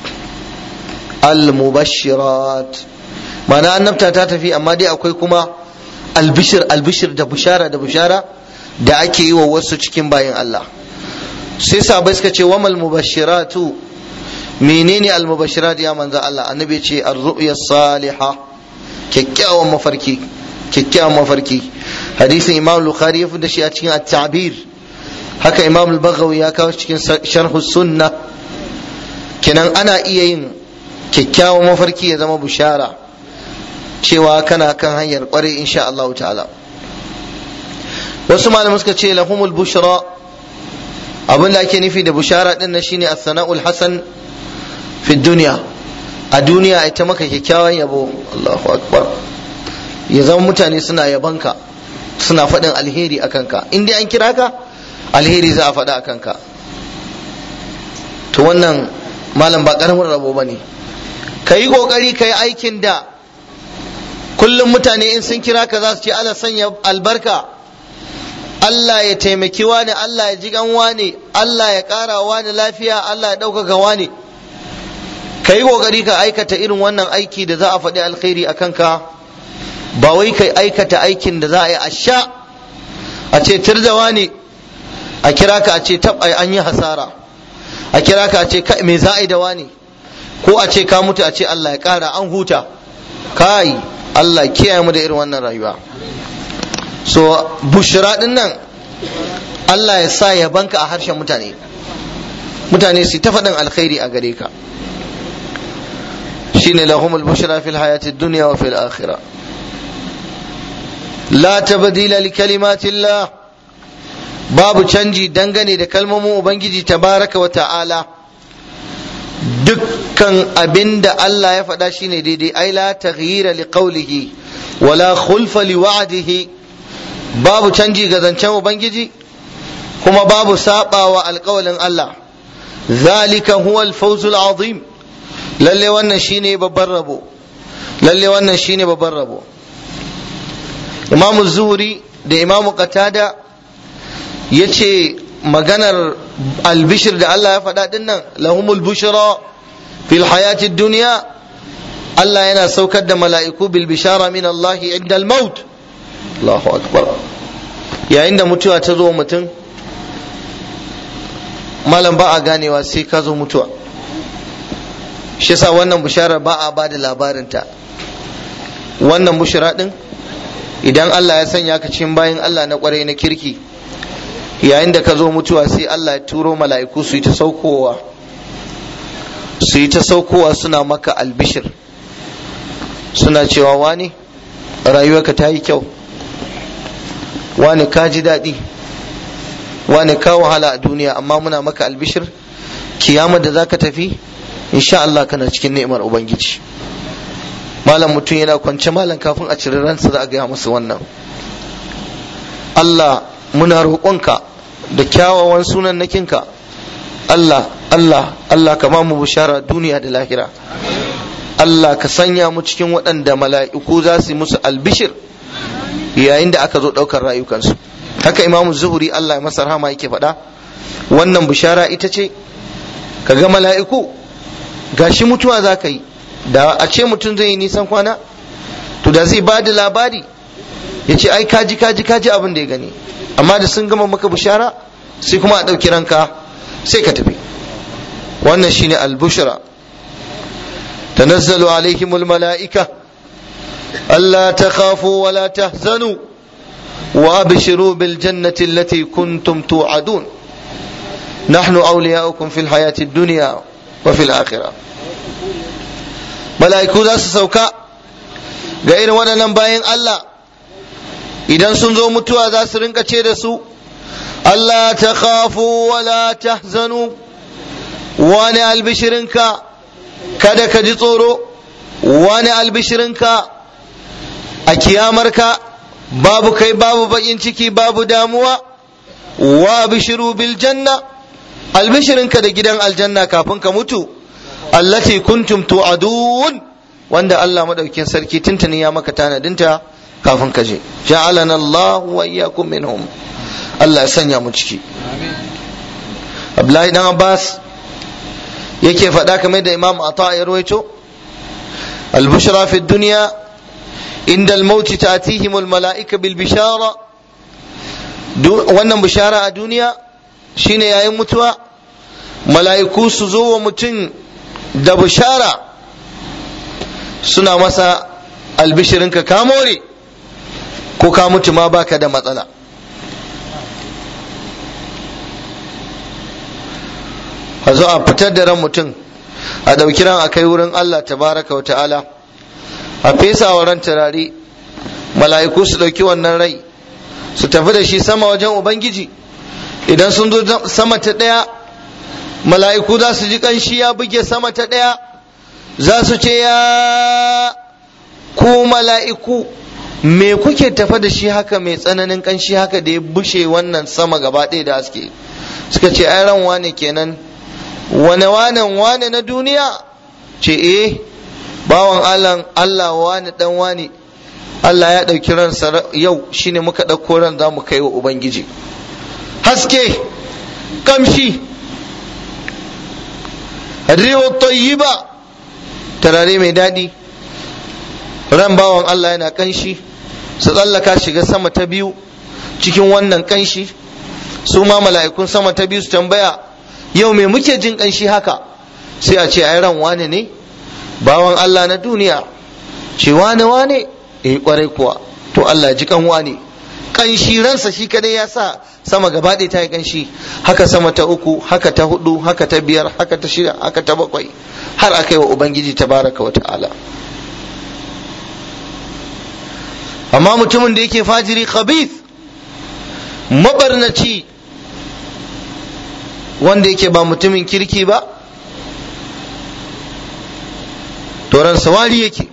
al-mubashirat ma'ana annabta ta tafi amma dai akwai kuma albishir albishir da bushara da bushara da ake yi wa wasu cikin bayin Allah sai sahabbai suka ce wamal mubashiratu menene almubashirat ya manzo Allah annabi ce ar-ru'ya salihah kyakkyawan mafarki kyakkyawan mafarki hadisin imam bukhari ya da shi a cikin at-ta'bir haka imam al-baghawi ya kawo cikin sharh sunna kenan ana iya yin kyakkyawan mafarki ya zama bushara cewa kana kan hanyar kware insha Allah ta'ala wasu malamai suka ce lahumul bushra abin da ake nufi da bushara din nan shine as-sana'ul hasan fi dunya a duniya ita maka kyakkyawan yabo Allahu akbar ya zama mutane suna yabanka suna faɗin alheri a kanka in dai an kira ka alheri za a faɗa a kanka to wannan malam ba ƙaramin rabo ba ne ka yi ƙoƙari ka yi aikin da kullum mutane in sun kira ka za su ce Allah sanya albarka Allah ya taimaki wani Allah ya ji wani Allah ya ƙara wani lafiya Allah ya ɗaukaka wani ka yi ƙoƙari ka aikata irin wannan aiki da za a faɗi alkhairi a kanka ba wai ka aikata aikin da za a yi a sha a ce tirjawa ne a kira ka a ce tab an yi hasara a kira ka a ce me za a yi da wani ko a ce ka mutu a ce Allah ya ƙara an huta kai Allah kiyaye mu da irin wannan rayuwa so bushra din nan Allah ya sa ya banka a harshen mutane mutane su ta faɗin alkhairi a gare ka shine lahumul bushra fil hayati dunya wa fil akhirah la tabdila li kalimatillah babu canji dangane da kalmomin ubangiji tabaraka wa ta'ala dukkan abinda Allah ya faɗa shine daidai ai la taghyira li qawlihi wala khulfa li wa'dihi babu canji ga zancen ubangiji kuma babu sabawa alƙawalin Allah zalika huwa al-fawz al-azim lalle wannan shine babban rabo lalle wannan shine babban rabo Imam Zuhri da Imam Qatada yace maganar albishir da Allah ya faɗa din nan lahumul bushra fil hayati dunya Allah yana saukar da mala'iku bil bishara min Allah inda al-maut Allahu akbar yayin da mutuwa ta zo mutum malam ba a ganewa sai ka zo mutuwa shi yasa wannan bishara ba a ba da labarinta wannan bushara din idan Allah ya sanya ka cikin bayan Allah na kwarai na kirki yayin da ka zo mutuwa sai Allah ya turo mala'iku su yi ta saukowa su yi ta saukowa suna maka albishir suna cewa wani rayuwarka ta yi kyau wani ka ji daɗi wani ka wahala a duniya amma muna maka albishir kiyama da za ka tafi insha Allah kana cikin ni'imar ubangiji malam mutum yana kwance malam kafin a cire ransa za a gaya masa wannan Allah muna roƙonka da kyawawan sunan nakinka Allah Allah Allah ka mu bishara duniya da lahira Allah ka sanya mu cikin waɗanda mala'iku za su yi musu albishir yayin da aka zo ɗaukar rayukansu haka imamu zuhuri Allah ya masa rahama yake faɗa wannan bishara ita ce ka ga mala'iku gashi mutuwa za ka yi da a ce mutum zai yi nisan kwana to da zai ba da labari ya ce ai kaji kaji kaji abin da ya gani amma da sun gama maka bishara sai kuma a ɗauki ranka sai ka tafi wannan shine albushra tanazzalu alaihimul mala'ika ألا تخافوا ولا تحزنوا وأبشروا بالجنة التي كنتم توعدون نحن أولياؤكم في الحياة الدنيا وفي الآخرة ملائكو ذا سوكا غير وانا نباين الله idan sun zo mutuwa za su rinka ce da su Allah ta khafu wala tahzanu wani albishirinka kada ka ji tsoro wani albishirinka a kiyamarka babu kai babu bakin ciki babu damuwa wa bishiru bil janna albishirinka da gidan aljanna kafin ka mutu allati kuntum tu'adun wanda Allah madaukin sarki tuntuni ya maka tanadinta kafin ka je ja'alana Allah wa iyyakum minhum Allah ya sanya mu ciki Abdullahi dan Abbas yake faɗa kamar da Imam Ata ya rawaito al-bushra fi dunya inda al-maut ta'tihim al-mala'ika bil bishara wannan bishara a duniya shine yayin mutuwa mala'iku su zo wa mutum da bishara suna masa albishirinka ka more ko ka mutu ma baka da matsala a zo a fitar da ran mutum a ɗauki ran a kai wurin Allah tabaraka wa ta'ala a fesa wa ran turare mala'iku su ɗauki wannan rai su tafi da shi sama wajen ubangiji idan sun zo sama ta ɗaya mala'iku za su ji ƙanshi ya buge sama ta ɗaya za su ce ya ku mala'iku me kuke tafa da shi haka mai tsananin ƙanshi haka da ya bushe wannan sama gaba ɗaya da haske suka ce ai ran wane kenan wane wanen wane na duniya ce eh bawan Allah Allah wane dan wane Allah ya ɗauki ransa yau shine muka ɗauko ran za mu kai wa Ubangiji haske kamshi riwa tayyiba tarare mai daɗi ran bawan Allah yana kanshi su tsallaka shiga sama ta biyu cikin wannan kanshi su ma mala'ikun sama ta biyu su tambaya yau me muke jin kanshi haka sai a ce ai ran wane ne bawan Allah na duniya ce wane wane eh kwarai kuwa to Allah ji kan wane kanshi ransa shi kadai ya sa sama gaba ɗaya ta yi kanshi haka sama ta uku haka ta hudu haka ta biyar haka ta shida haka ta bakwai har aka yi wa ubangiji tabaraka wa ta'ala amma mutumin da yake fajiri khabith mabarnaci wanda yake ba mutumin kirki ba to ransa wari yake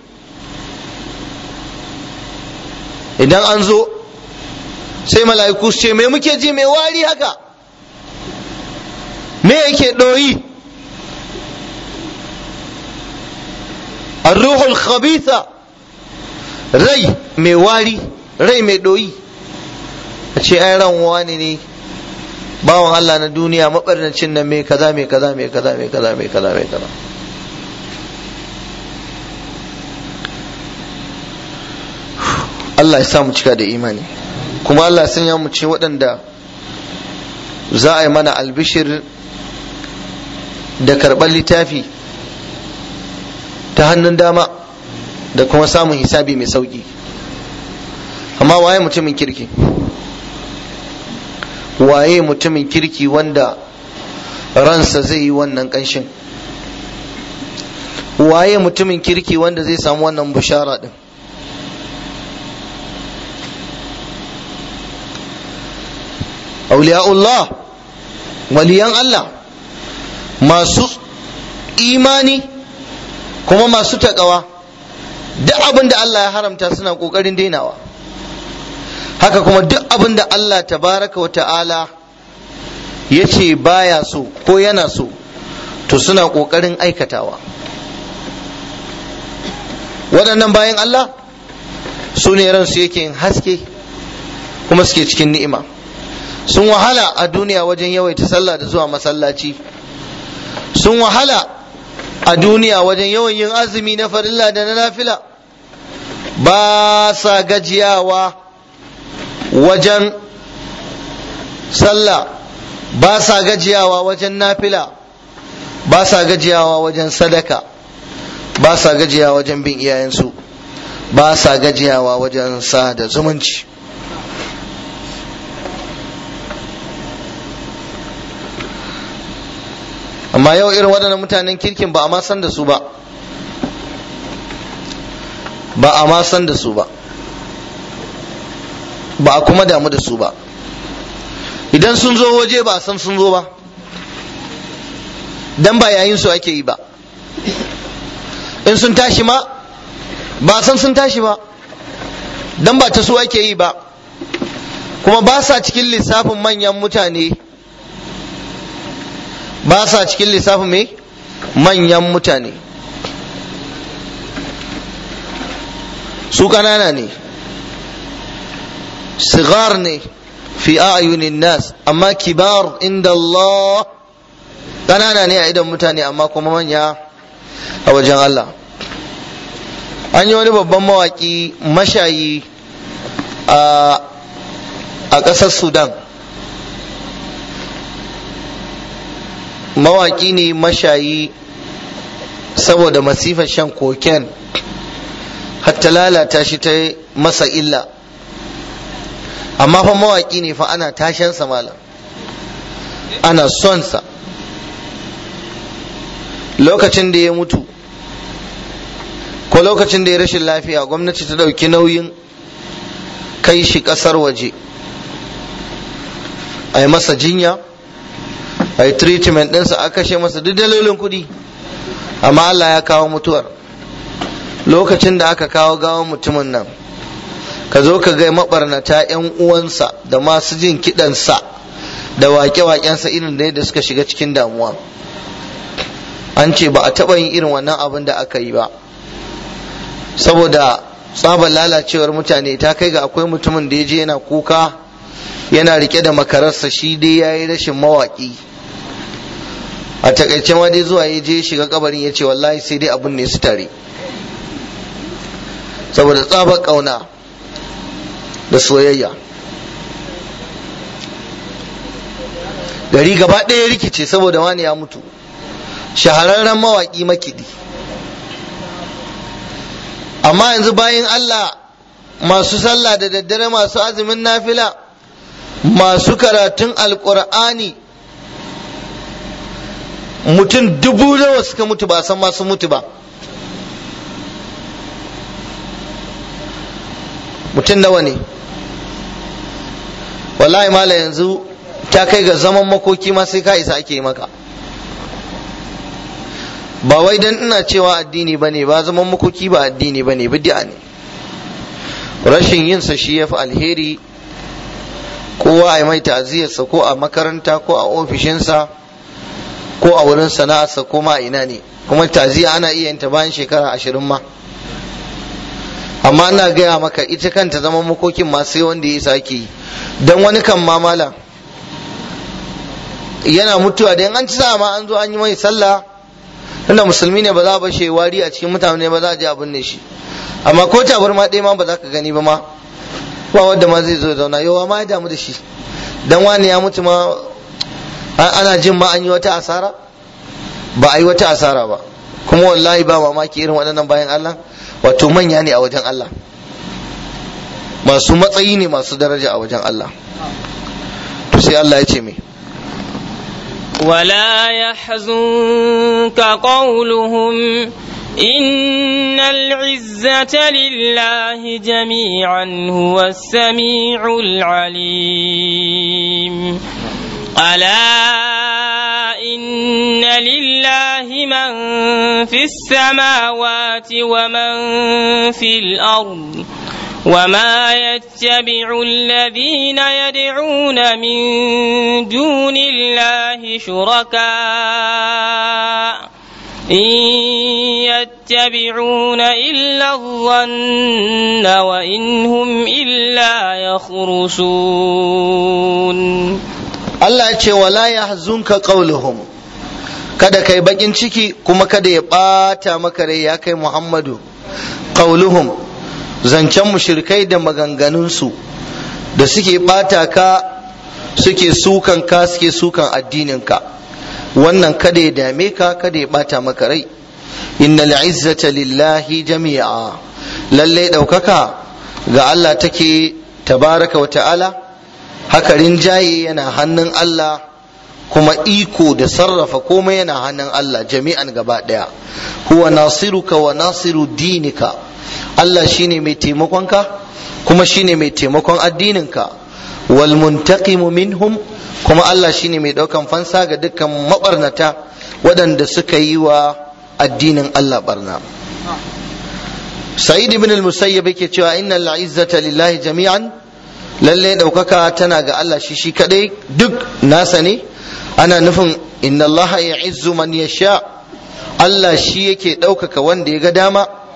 idan an zo sai mala'iku su ce me muke ji mai wari haka me yake ɗoyi arruhul khabitha rai mai wari rai mai ɗoyi a ce ai ran wani ne bawan Allah na duniya mabarnacin nan mai kaza mai kaza mai kaza mai kaza mai kaza mai kaza Allah ya sa mu cika da imani kuma Allah ya sanya mu ce waɗanda za a yi mana albishir da karɓar littafi ta hannun dama da kuma samun hisabi mai sauƙi amma waye mutumin kirki waye mutumin kirki wanda ransa zai yi wannan ƙanshin waye mutumin kirki wanda zai samu wannan bushara ɗin auliya'ullah waliyan Allah masu imani kuma masu taƙawa duk abin da Allah ya haramta suna ƙoƙarin dainawa haka kuma duk abin da Allah tabaraka wa ta'ala ya ce baya so ko yana so to suna ƙoƙarin aikatawa waɗannan bayan Allah su ne ransu yake yin haske kuma suke cikin ni'ima sun wahala a duniya wajen yawaita sallah da zuwa masallaci sun wahala a duniya wajen yawan yin azumi na farilla da na nafila ba sa gajiyawa wajen sallah ba sa gajiyawa wajen nafila ba sa gajiyawa wajen sadaka ba sa gajiyawa wajen bin iyayensu ba sa gajiyawa wajen sa da zumunci amma yau irin waɗannan mutanen kirkin ba a ma san da su ba ba a ma san da su ba ba a kuma damu da su ba idan sun zo waje ba a san sun zo ba dan ba yayin su ake yi ba in sun tashi ma ba a san sun tashi ba dan ba ta su ake yi ba kuma ba sa cikin lissafin manyan mutane ba sa cikin lissafin mai manyan mutane su ƙanana ne sigar ne fi a'yunin nas amma kibar inda Allah ƙanana ne a idan mutane amma kuma manya a wajen Allah an yi wani babban mawaƙi mashayi a ƙasar sudan mawaƙi ne mashayi saboda masifar shan koken hatta lalata shi ta masa illa amma fa mawaƙi ne fa ana tashansa malam ana sonsa lokacin da ya mutu ko lokacin da ya rashin lafiya gwamnati ta ɗauki nauyin kai shi ƙasar waje a yi masa jinya a yi treatment ɗinsa a kashe masa duk dalolin kuɗi amma Allah ya kawo mutuwar lokacin da aka kawo gawan mutumin nan ka zo ka ga mabarnata 'yan uwansa da masu jin kiɗansa da waƙe-waƙensa irin da yadda suka shiga cikin damuwa an ce ba a taɓa yin irin wannan abin da aka yi ba saboda tsabar lalacewar mutane ta kai ga akwai mutumin da ya je yana kuka yana rike da makararsa shi dai ya yi rashin mawaƙi a takaice ma dai zuwa ya je shiga kabarin ya ce wallahi sai dai abin ne su tare saboda tsabar ƙauna da soyayya gari gaba ɗaya rikice saboda wani ya mutu shahararren mawaƙi makiɗi amma yanzu bayan Allah masu sallah da daddare masu azumin nafila masu karatun alƙur'ani mutum dubu nawa suka mutu ba san masu mutu ba mutum nawa ne wallahi mala yanzu ta kai ga zaman makoki ma sai ka isa ake yi maka ba wai dan ina cewa addini ba ne ba zaman makoki ba addini ba ne bid'a ne rashin yinsa shi ya fi alheri kowa a yi mai ta'aziyarsa ko a makaranta ko a ofishinsa ko a wurin sana'arsa ko ma ina ne kuma ta'aziyya ana iya yin ta bayan shekara ashirin ma amma ina gaya maka ita kanta zaman makokin ma sai wanda ya sake yi don wani kan mamala yana mutuwa da an ci sa ma an zo an yi mai sallah tunda musulmi ne ba za a bashe wari a cikin mutane ba za a je a binne shi amma ko tabar ma ɗaya ma ba za ka gani ba ma ba wanda ma zai zo zauna yawa ma ya damu da shi dan wani ya mutu ma ana jin ma an yi wata asara ba a yi wata asara ba kuma wallahi ba mamaki irin waɗannan bayan Allah wato manya ne a wajen Allah masu matsayi ne masu daraja a wajen Allah to sai Allah ya ce me ولا يحزنك قولهم إن العزة لله جميعا هو السميع العليم ألا إن لله من في السماوات ومن في الأرض وما يتبع الذين يدعون من دون الله شركاء إن يتبعون إلا الظن وإن هم إلا يخرصون Allah ya ce wala yahzunka qauluhum kada kai bakin ciki kuma kada ya bata maka rai ya kai Muhammadu qauluhum zancen mushrikai da maganganunsu da suke bata ka suke sukan ka suke sukan addininka wannan kada ya dame ka kada ya bata maka rai innal izzata lillahi jami'a lalle daukaka ga Allah take tabaraka wa ta'ala haka rinjaye yana hannun Allah kuma iko da sarrafa komai yana hannun Allah jami'an gaba daya huwa nasiruka wa nasiru dinika Allah shine mai taimakonka kuma shine mai taimakon addininka wal muntaqimu minhum kuma Allah shine mai daukan fansa ga dukkan mabarnata waɗanda suka yi wa addinin Allah barna Sa'id ibn al-Musayyib yake cewa innal izzata lillahi jami'an lalle ɗaukaka tana ga Allah shi shi kadai duk nasa ne ana nufin inna Allah ya izzu man yasha Allah shi yake ɗaukaka wanda ya ga dama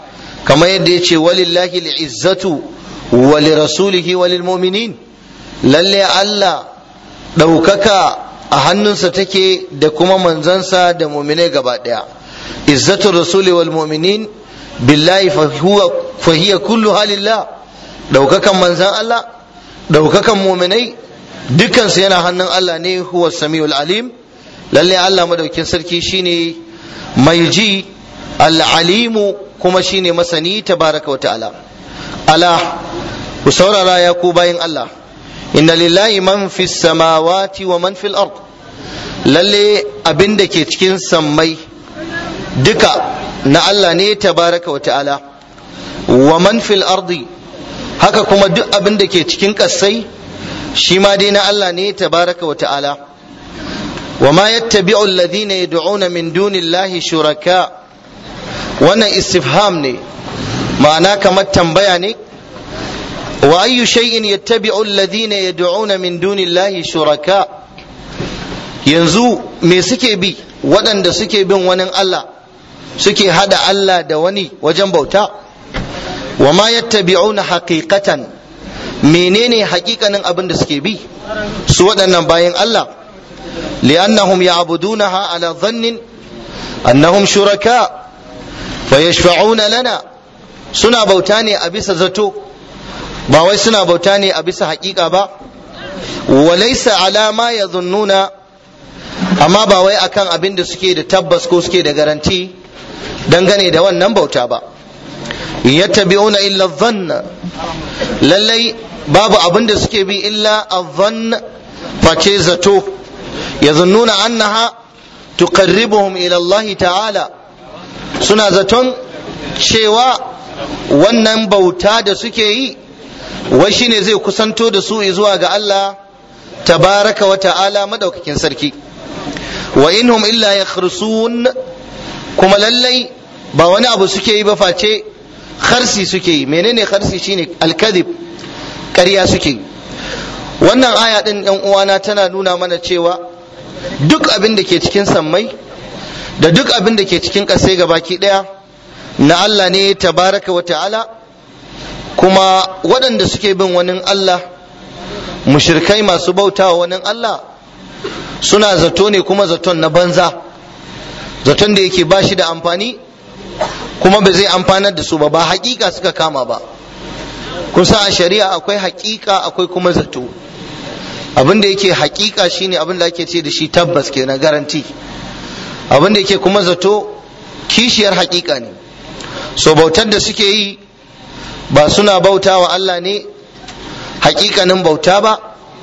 kamar yadda ya ce walillahi al'izzatu wa lirasulihi wa lilmu'minin lalle Allah ɗaukaka a hannunsa take da kuma manzansa da muminai gaba ɗaya izzatu rasuli wal mu'minin billahi fa hiya kullu halillah ɗaukakan manzan Allah ɗaukakan muminai dukansu yana hannun Allah ne huwa samiul alim lalle Allah madaukin sarki shine mai ji al'alimu kuma shine masani tabaraka wa ta'ala ala ku saurara ya ku bayin Allah inna lillahi man fi samawati wa man fil ard lalle abin da ke cikin sammai duka na Allah ne tabaraka wa ta'ala wa man fil ardi haka kuma duk abin da ke cikin ƙasai shi ma dai na Allah ne tabaraka wa ta'ala wa ma yattabi'u alladhina yad'una min dunillahi shuraka wannan istifham ne ma'ana kamar tambaya ne wa ayyu shay'in yattabi'u alladhina yad'una min dunillahi shuraka yanzu me suke bi waɗanda suke bin wani Allah suke hada Allah da wani wajen bauta wa ma yattabi'una haqiqatan menene haƙiƙanin abin da suke bi su waɗannan bayan Allah li'annahum ya'budunaha ala dhannin annahum shuraka fa yashfa'una lana suna bauta ne a bisa zato ba wai suna bauta ne a bisa haƙiƙa ba wa laysa ala ma yadhunnuna amma ba wai akan abin da suke da tabbas ko suke da garanti dangane da wannan bauta ba yattabi'una illa dhanna lallai babu abin da suke bi illa adhann face zato yazunnuna annaha tuqarribuhum ila Allah ta'ala suna zaton cewa wannan bauta da suke yi wai shine zai kusanto da su zuwa ga Allah tabaraka wa ta'ala madaukakin sarki wa inhum illa yakhrusun kuma lallai ba wani abu suke yi ba face kharsi suke yi menene kharsi shine alkadib ƙarya suke yi wannan aya din yan uwana tana nuna mana cewa duk abin da ke cikin sammai da duk abin da ke cikin ƙasai gabaki ɗaya na Allah ne tabaraka wa ta'ala kuma waɗanda suke bin wani Allah mushirkai masu bauta wa wani Allah suna zato ne kuma zaton na banza zaton da yake ba shi da amfani kuma ba zai amfanar da su ba ba hakika suka kama ba kun san a shari'a akwai hakika akwai kuma zato abin da yake hakika shine abin da ake ce da shi tabbas kenan garanti abin da yake kuma zato kishiyar hakika ne so bautar da suke yi ba suna bauta wa Allah ne hakikanin bauta ba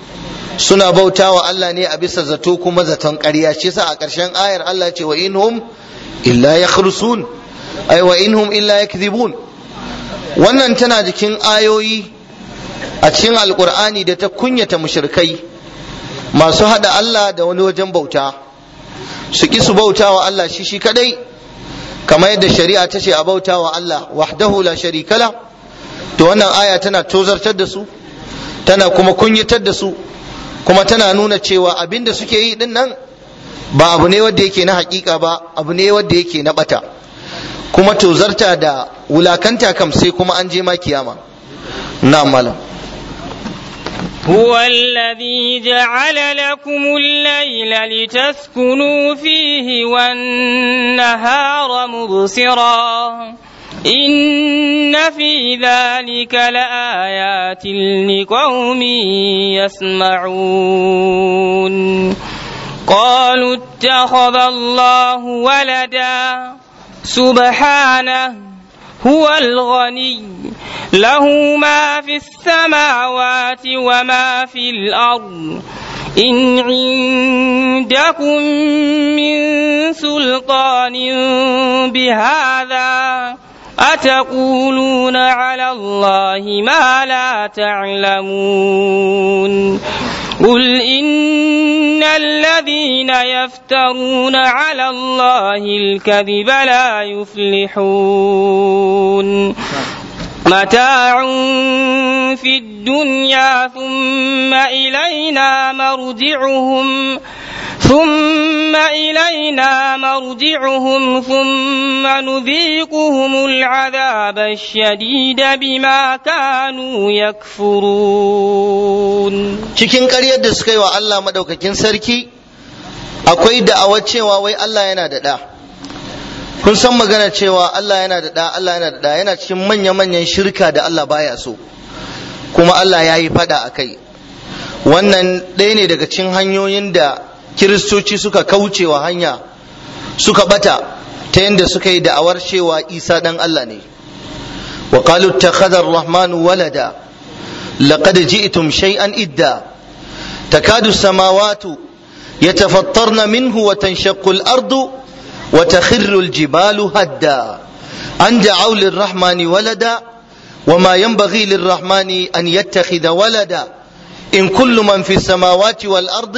suna bauta wa Allah ne a bisa zato kuma zaton ƙarya shi sa a ƙarshen ayar Allah ce wa inhum illa yakhrusun ay wa inhum illa yakdhibun wannan tana jikin ayoyi a cikin alkur'ani da ta kunyata mushrikai masu hada Allah da wani wajen bauta su ki su bauta wa Allah shi shi kadai kamar yadda shari'a ta ce a bauta wa Allah wahdahu la sharikala to wannan aya tana tozartar da su tana kuma kunyatar da su kuma tana nuna cewa abin da suke yi din nan ba abu ne wanda yake na hakika ba abu ne wanda yake na bata kuma tozarta da wulakanta kam sai kuma an je ma kiyama na malam هو الذي جعل لكم الليل لتسكنوا فيه والنهار مبصرا إن في ذلك لآيات لقوم يسمعون قالوا اتخذ الله ولدا سبحانه هو الغني له ما في السماوات وما في الأرض إن عندكم من سلطان بهذا أتقولون على الله ما لا تعلمون قل إن الذين يفترون على الله الكذب لا يفلحون متاع في الدنيا ثم إلينا مرجعهم ثم ثم إلينا مرجعهم ثم نذيقهم العذاب الشديد بما كانوا يكفرون cikin ƙaryar da suka yi wa Allah madaukakin sarki akwai da'awar cewa wai Allah yana da ɗa kun san magana cewa Allah yana da ɗa Allah yana da ɗa yana cikin manya-manyan shirka da Allah baya so kuma Allah ya yi fada a kai wannan ɗaya ne daga cikin hanyoyin da kiristoci suka kaucewa hanya suka bata ta yadda suka yi da'awar cewa isa ɗan Allah ne wa qalu ittakhadha ar-rahmanu walada laqad ji'tum shay'an idda takadu as-samawati yatafattarna minhu wa tanshaqqu al-ardu wa takhirru al-jibalu hadda an da'aw lir-rahmani walada وما ينبغي للرحمن أن يتخذ ولدا إن كل من في السماوات والأرض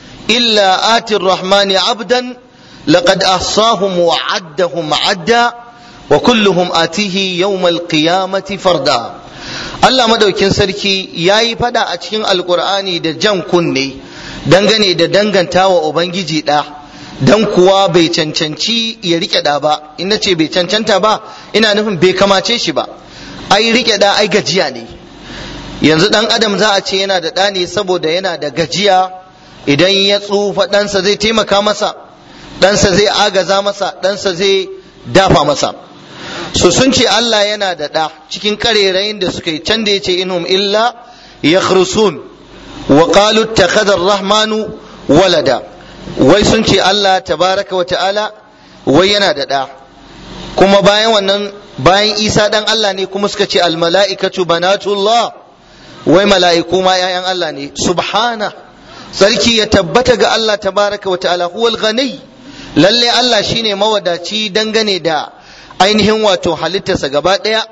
إلا آتي الرحمن عبدا لقد أحصاهم وعدهم عدا وكلهم آتيه يوم القيامة فردا Allah madaukin sarki ya yi fada a cikin alkur'ani da jan kunne dangane da danganta wa Ubangiji ɗa dan kuwa bai cancanci ya riƙe ɗa ba ina ce bai cancanta ba ina nufin bai kamace shi ba ai rike da ai gajiya ne yanzu dan adam za a ce yana da ɗa ne saboda yana da gajiya idan ya tsufa ɗansa zai taimaka masa ɗansa zai agaza masa ɗansa zai dafa masa so sun ce Allah yana da ɗa cikin karerayin da suka yi can da ya ce inhum illa yakhrusun wa qalu ittakhadha rahmanu walada wai sun ce Allah tabaraka wa ta'ala wai yana da ɗa kuma bayan wannan bayan isa dan Allah ne kuma suka ce almala'ikatu banatullah wai mala'iku ma ‘ya'yan Allah ne subhana sarki ya tabbata ga Allah tabaraka wa ta'ala huwal ghani lalle Allah shine mawadaci dangane da ainihin wato halittarsa gaba ɗaya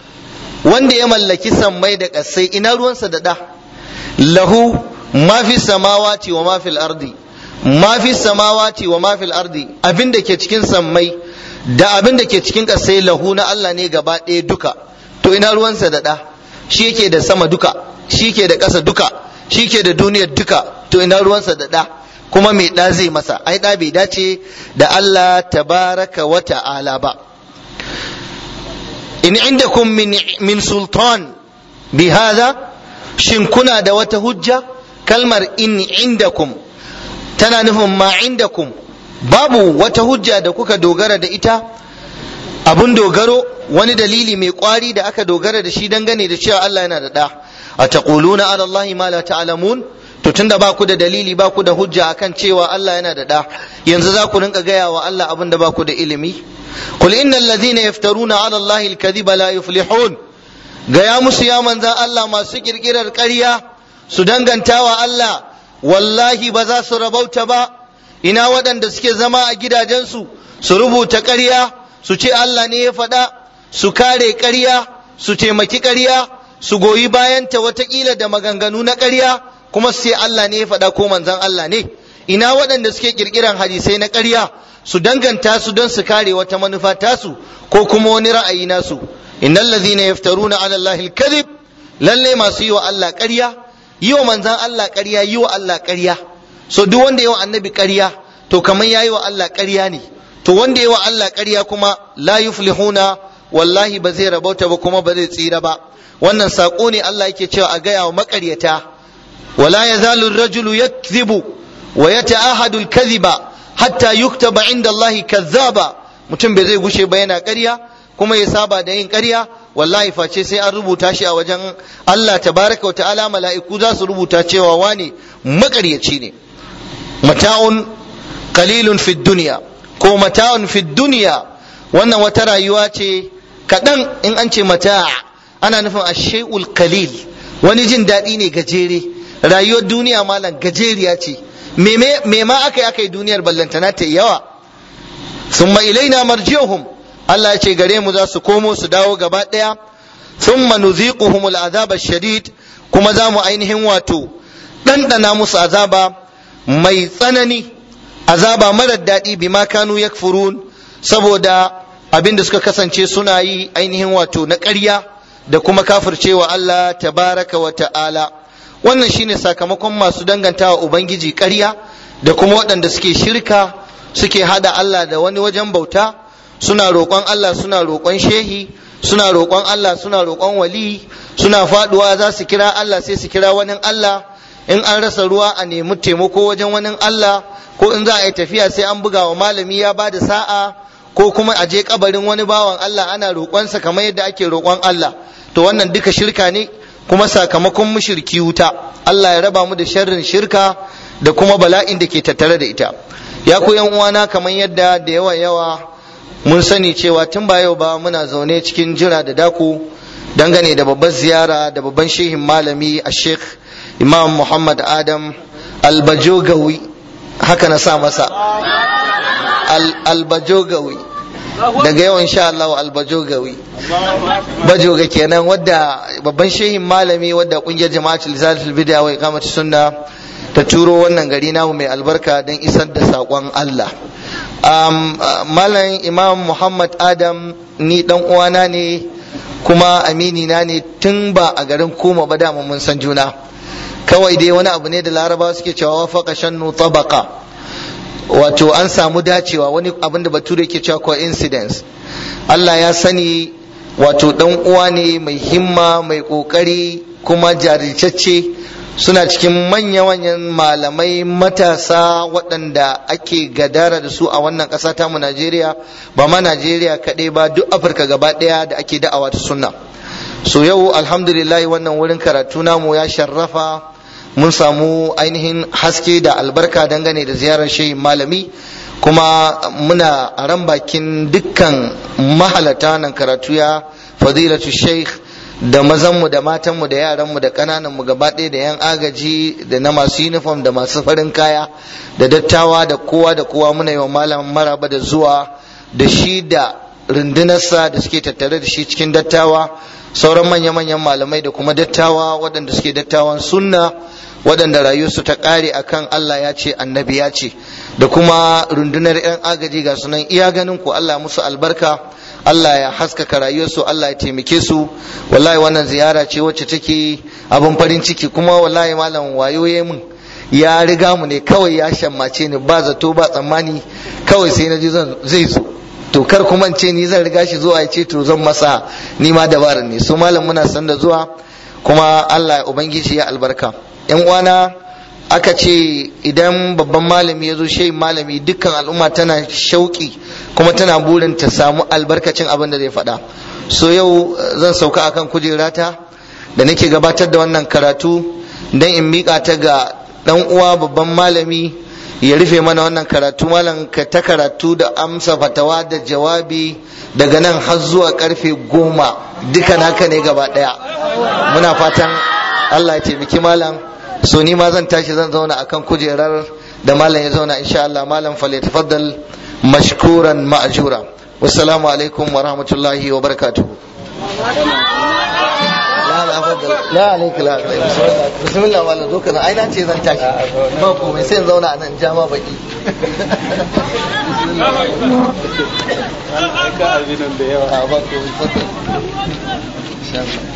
wanda ya mallaki sammai da ƙasai ina ruwansa da ɗa lahu ma fi samawati wa ma fil ardi ma fi samawati wa ma fil ardi abin da ke cikin sammai da abin da ke cikin ƙasai lahu na Allah ne gaba ɗaya duka to ina ruwansa da ɗa shi yake da sama duka shi ke da ƙasa duka shi ke da duniyar duka to ina ruwansa da ɗa kuma mai ɗa zai masa ai ɗa bai dace da Allah tabaraka wa ta'ala ba in indakum min min sultan bi hadha shin kuna da wata hujja kalmar in indakum tana nufin ma indakum babu wata hujja da kuka dogara da ita abun dogaro wani dalili mai kwari da aka dogara da shi dangane da cewa Allah yana da ɗa a taquluna ala Allah ma la ta'lamun to tunda ba ku da dalili ba ku da hujja akan cewa Allah yana da ɗa yanzu za ku rinka gaya wa Allah abin da ba ku da ilimi qul innal ladhina yaftaruna ala Allah al-kadhiba la yuflihun gaya musu ya manzan Allah masu kirkirar ƙarya su danganta wa Allah wallahi ba za su rabauta ba ina waɗanda suke zama a gidajensu su rubuta ƙarya su ce Allah ne ya faɗa su kare ƙarya su taimaki ƙarya su goyi bayanta watakila da maganganu na ƙarya kuma su ce Allah ne ya faɗa ko manzan Allah ne ina waɗanda suke ƙirƙiran hadisai na ƙarya su danganta su don su kare wata manufa tasu ko kuma wani ra'ayi nasu innal ladhina yaftaruna ala allahi al-kadhib lalle masu yi wa Allah ƙarya yi wa manzan Allah ƙarya yi wa Allah ƙarya so duk wanda yi wa annabi ƙarya to kamar yayi wa Allah ƙarya ne to wanda yi wa Allah ƙarya kuma la yuflihuna wallahi ba zai rabauta ba kuma ba zai tsira ba wannan saƙo ne Allah yake cewa a gaya wa maƙaryata wala yazalu ar-rajulu yakdhibu wa yata'ahadu al-kadhiba hatta yuktaba inda Allah kazzaba mutum bai zai gushe ba yana ƙarya kuma ya saba da yin ƙarya wallahi face sai an rubuta shi a wajen Allah tabaraka wa ta'ala mala'iku za su rubuta cewa wane maƙaryaci ne mata'un qalilun fid dunya ko mata'un fid dunya wannan wata rayuwa ce kaɗan in an ce mata ana nufin ashay'ul qalil wani jin daɗi ne gajere rayuwar duniya malam gajeriya ce me ma aka yi aka yi duniyar ballantana ta yawa summa ilaina marji'uhum Allah ya ce gare mu za su komo su dawo gaba ɗaya thumma nuziquhum al'azab shadid kuma za mu ainihin wato ɗanɗana musu azaba mai tsanani azaba marar daɗi bima kanu yakfurun saboda abin da suka kasance suna yi ainihin wato na ƙarya da kuma kafircewa Allah tabaraka wa ta'ala wannan shine sakamakon masu dangantawa ubangiji ƙarya da kuma waɗanda suke shirka suke hada Allah da wani wajen bauta suna roƙon Allah suna roƙon shehi suna roƙon Allah suna roƙon wali suna faduwa za su kira Allah sai su kira wani Allah in an rasa ruwa a nemi taimako wajen wani Allah ko in za a yi tafiya sai an buga wa malami ya ba da sa'a ko kuma a je kabarin wani bawan Allah ana roƙonsa kamar yadda ake roƙon Allah to wannan duka shirka ne kuma sakamakon mushriki wuta Allah ya raba mu da sharrin shirka da kuma bala'in da ke tattare da ita ya ku yan uwana kamar yadda da yawa yawa mun sani cewa tun ba yau ba muna zaune cikin jira da dako dangane da babbar ziyara da babban shehin malami a sheikh imam muhammad adam albajogawi haka na sa masa albajogawi daga yau insha Allah albajogawi bajoga kenan wadda babban shehin malami wadda kungiyar jama'atul zalatul bid'a wa iqamati sunna ta turo wannan gari namu mai albarka don isar da saƙon Allah um, malam imam muhammad adam ni dan uwana ne kuma amini na ne tun ba a garin koma ba dama mun san juna kawai dai wani abu ne da larabawa suke cewa wafaka shannu tabaka wato an samu dacewa wani abin da bature ke cewa coincidence Allah ya sani wato dan uwa ne mai himma mai kokari kuma jarirtacce suna cikin manya-manyan malamai matasa waɗanda ake gadara da su a wannan ƙasa tamu Najeriya ba ma Najeriya kaɗai ba duk Afirka gaba ɗaya da ake da'awa ta sunna so yau alhamdulillah wannan wurin karatu namu ya sharrafa mun samu ainihin haske da albarka dangane da ziyarar shehin malami kuma muna a ran bakin dukkan mahalata nan karatu ya fadilatu sheikh da mazanmu da matanmu da yaranmu da ƙanananmu gaba ɗaya da 'yan agaji da na masu uniform da masu farin kaya da dattawa da kowa da kowa muna yi wa malam maraba da zuwa da shi da rundunarsa da suke tattare da shi cikin dattawa sauran manya-manyan malamai da kuma dattawa waɗanda suke dattawan sunna waɗanda rayuwarsu ta ƙare akan Allah ya ce annabi ya ce da kuma rundunar 'yan agaji ga sunan iya ganin ku Allah musu albarka Allah ya haskaka rayuwarsu Allah ya taimake su wallahi wannan ziyara ce wacce take abin farin ciki kuma wallahi malam wayo ya mun ya riga mu ne kawai ya shammace ni ba zato ba tsammani kawai sai na ji zai zo to kar kuma ce ni zan riga shi zuwa ya ce to zan masa ni ma dabarar ne su malam muna san da zuwa kuma Allah ubangiji ya albarka yan uwana aka ce idan babban malami ya zo shehin malami dukkan al'umma tana shauki kuma tana burin ta samu albarkacin abin da zai faɗa so yau zan sauka akan kujerata da nake gabatar da wannan karatu don in miƙa ta ga ɗan uwa babban malami ya rufe mana wannan karatu malam ka ta karatu da amsa fatawa da jawabi daga nan har zuwa karfe goma duka naka ne gaba ɗaya muna fatan allah ya taimaki malam so ni ma zan tashi zan zauna akan kujerar da malam ya zauna insha Allah malam fale tafaddal mashkuran ma'jura wassalamu alaikum wa rahmatullahi wa barakatuh la alaika la bismillah malam zo kana ai na ce zan tashi ba komai sai zauna anan jama baki ba komai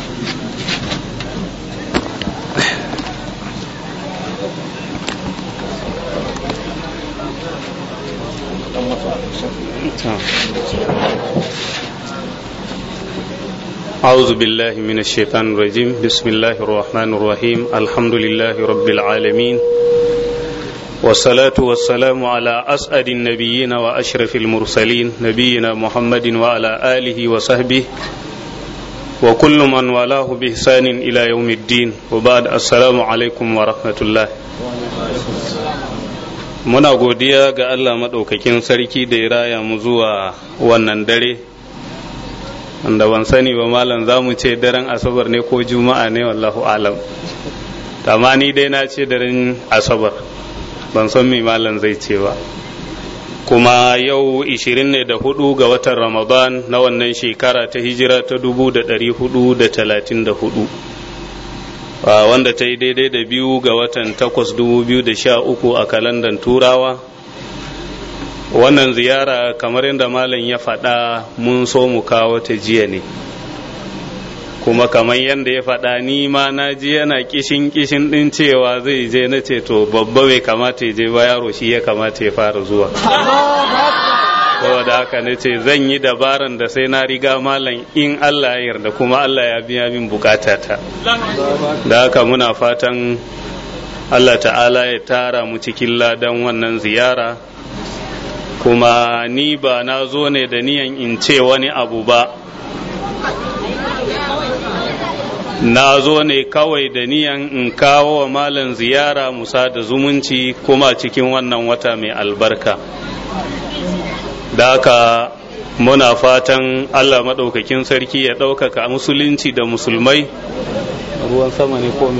أعوذ بالله من الشيطان الرجيم بسم الله الرحمن الرحيم الحمد لله رب العالمين والصلاة والسلام على أسعد النبيين وأشرف المرسلين نبينا محمد وعلى آله وصحبه وكل من والاه بإحسان إلى يوم الدين وبعد السلام عليكم ورحمة الله muna godiya ga Allah maɗaukakin sarki da ya raya mu zuwa wannan dare wanda ban sani ba malam za mu ce daren asabar ne ko juma'a ne wallahu alam amma ni dai na ce daren asabar ban san me malam zai ce ba kuma yau 24 ne da hudu ga watan ramadan na wannan shekara ta hijira ta 1434 wanda ta yi daidai da biyu ga watan takwas dubu biyu da sha uku a kalandan turawa wannan ziyara kamar yadda malam ya faɗa mun so mu kawo ta jiya ne kuma kamar yadda ya faɗa ni ma na ji yana kishin kishin ɗin cewa zai je na ce to babba bai kamata ya je ba yaro shi ya kamata ya fara zuwa saboda haka na ce zan yi dabaran da sai na riga malam in Allah ya yarda kuma Allah ya biya min bukatata da haka muna fatan Allah ta'ala ya tara mu cikin ladan wannan ziyara kuma ni ba na zo ne da niyan in ce wani abu ba na zo ne kawai da niyan in kawo wa malam ziyara musa da zumunci kuma cikin wannan wata mai albarka da haka muna fatan allah maɗaukakin sarki ya ɗaukaka musulunci da musulmai ruwan sama ne ko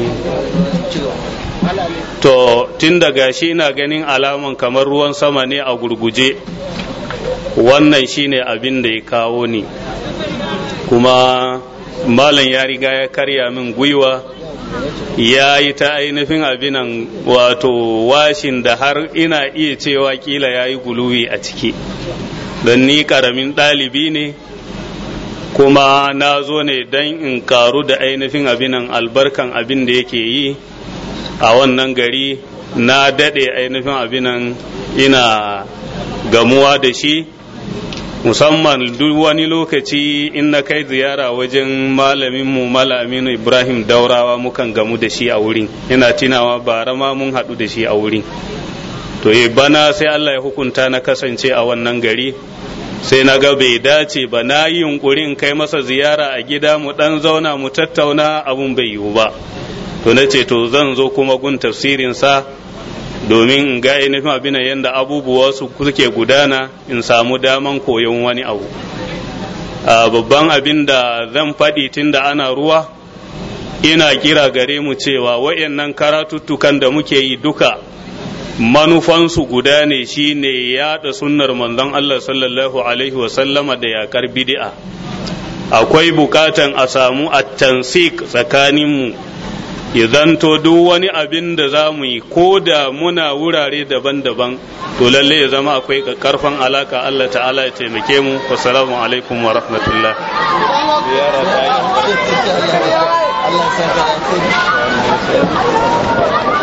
to tun daga shi ina ganin alaman kamar ruwan sama ne a gurguje wannan shine abin da ya kawo ni kuma malam ya riga ya karya min gwiwa ya yi ta ainihin abinan wato washin da har ina iya cewa kila ya yi guluwi a ciki don ni karamin ɗalibi ne kuma na zo ne don in karu da ainihin abinan albarkan abin da yake yi a wannan gari na daɗe ainihin abinan ina gamuwa da shi musamman duk wani lokaci in na kai ziyara wajen malaminmu malaminu ibrahim daurawa mukan gamu da shi a wurin ina tunawa bara ma mun haɗu da shi a wurin to e bana sai allah ya hukunta na kasance a wannan gari sai na ga bai dace ba na yi yunkurin kai masa ziyara a gida mu ɗan zauna mu tattauna abun bai yiwu ba to na ce to zan zo kuma gun tafsirinsa domin in ga ainihin abin yadda abubuwa su suke gudana in samu daman koyon wani abu babban abin da zan faɗi tun da ana ruwa ina kira gare mu cewa wayannan karatuttukan da muke yi duka manufansu guda ne shine yaɗa sunnar manzon Allah sallallahu alaihi wasallama da yakar bid'a akwai bukatan a samu at-tansik tsakaninmu ya zanto duk wani abin da za mu yi ko da muna wurare daban-daban to lalle ya zama akwai karfan alaka Allah ta'ala ya taimake mu wassalamu alaikum wa rahmatullah Allah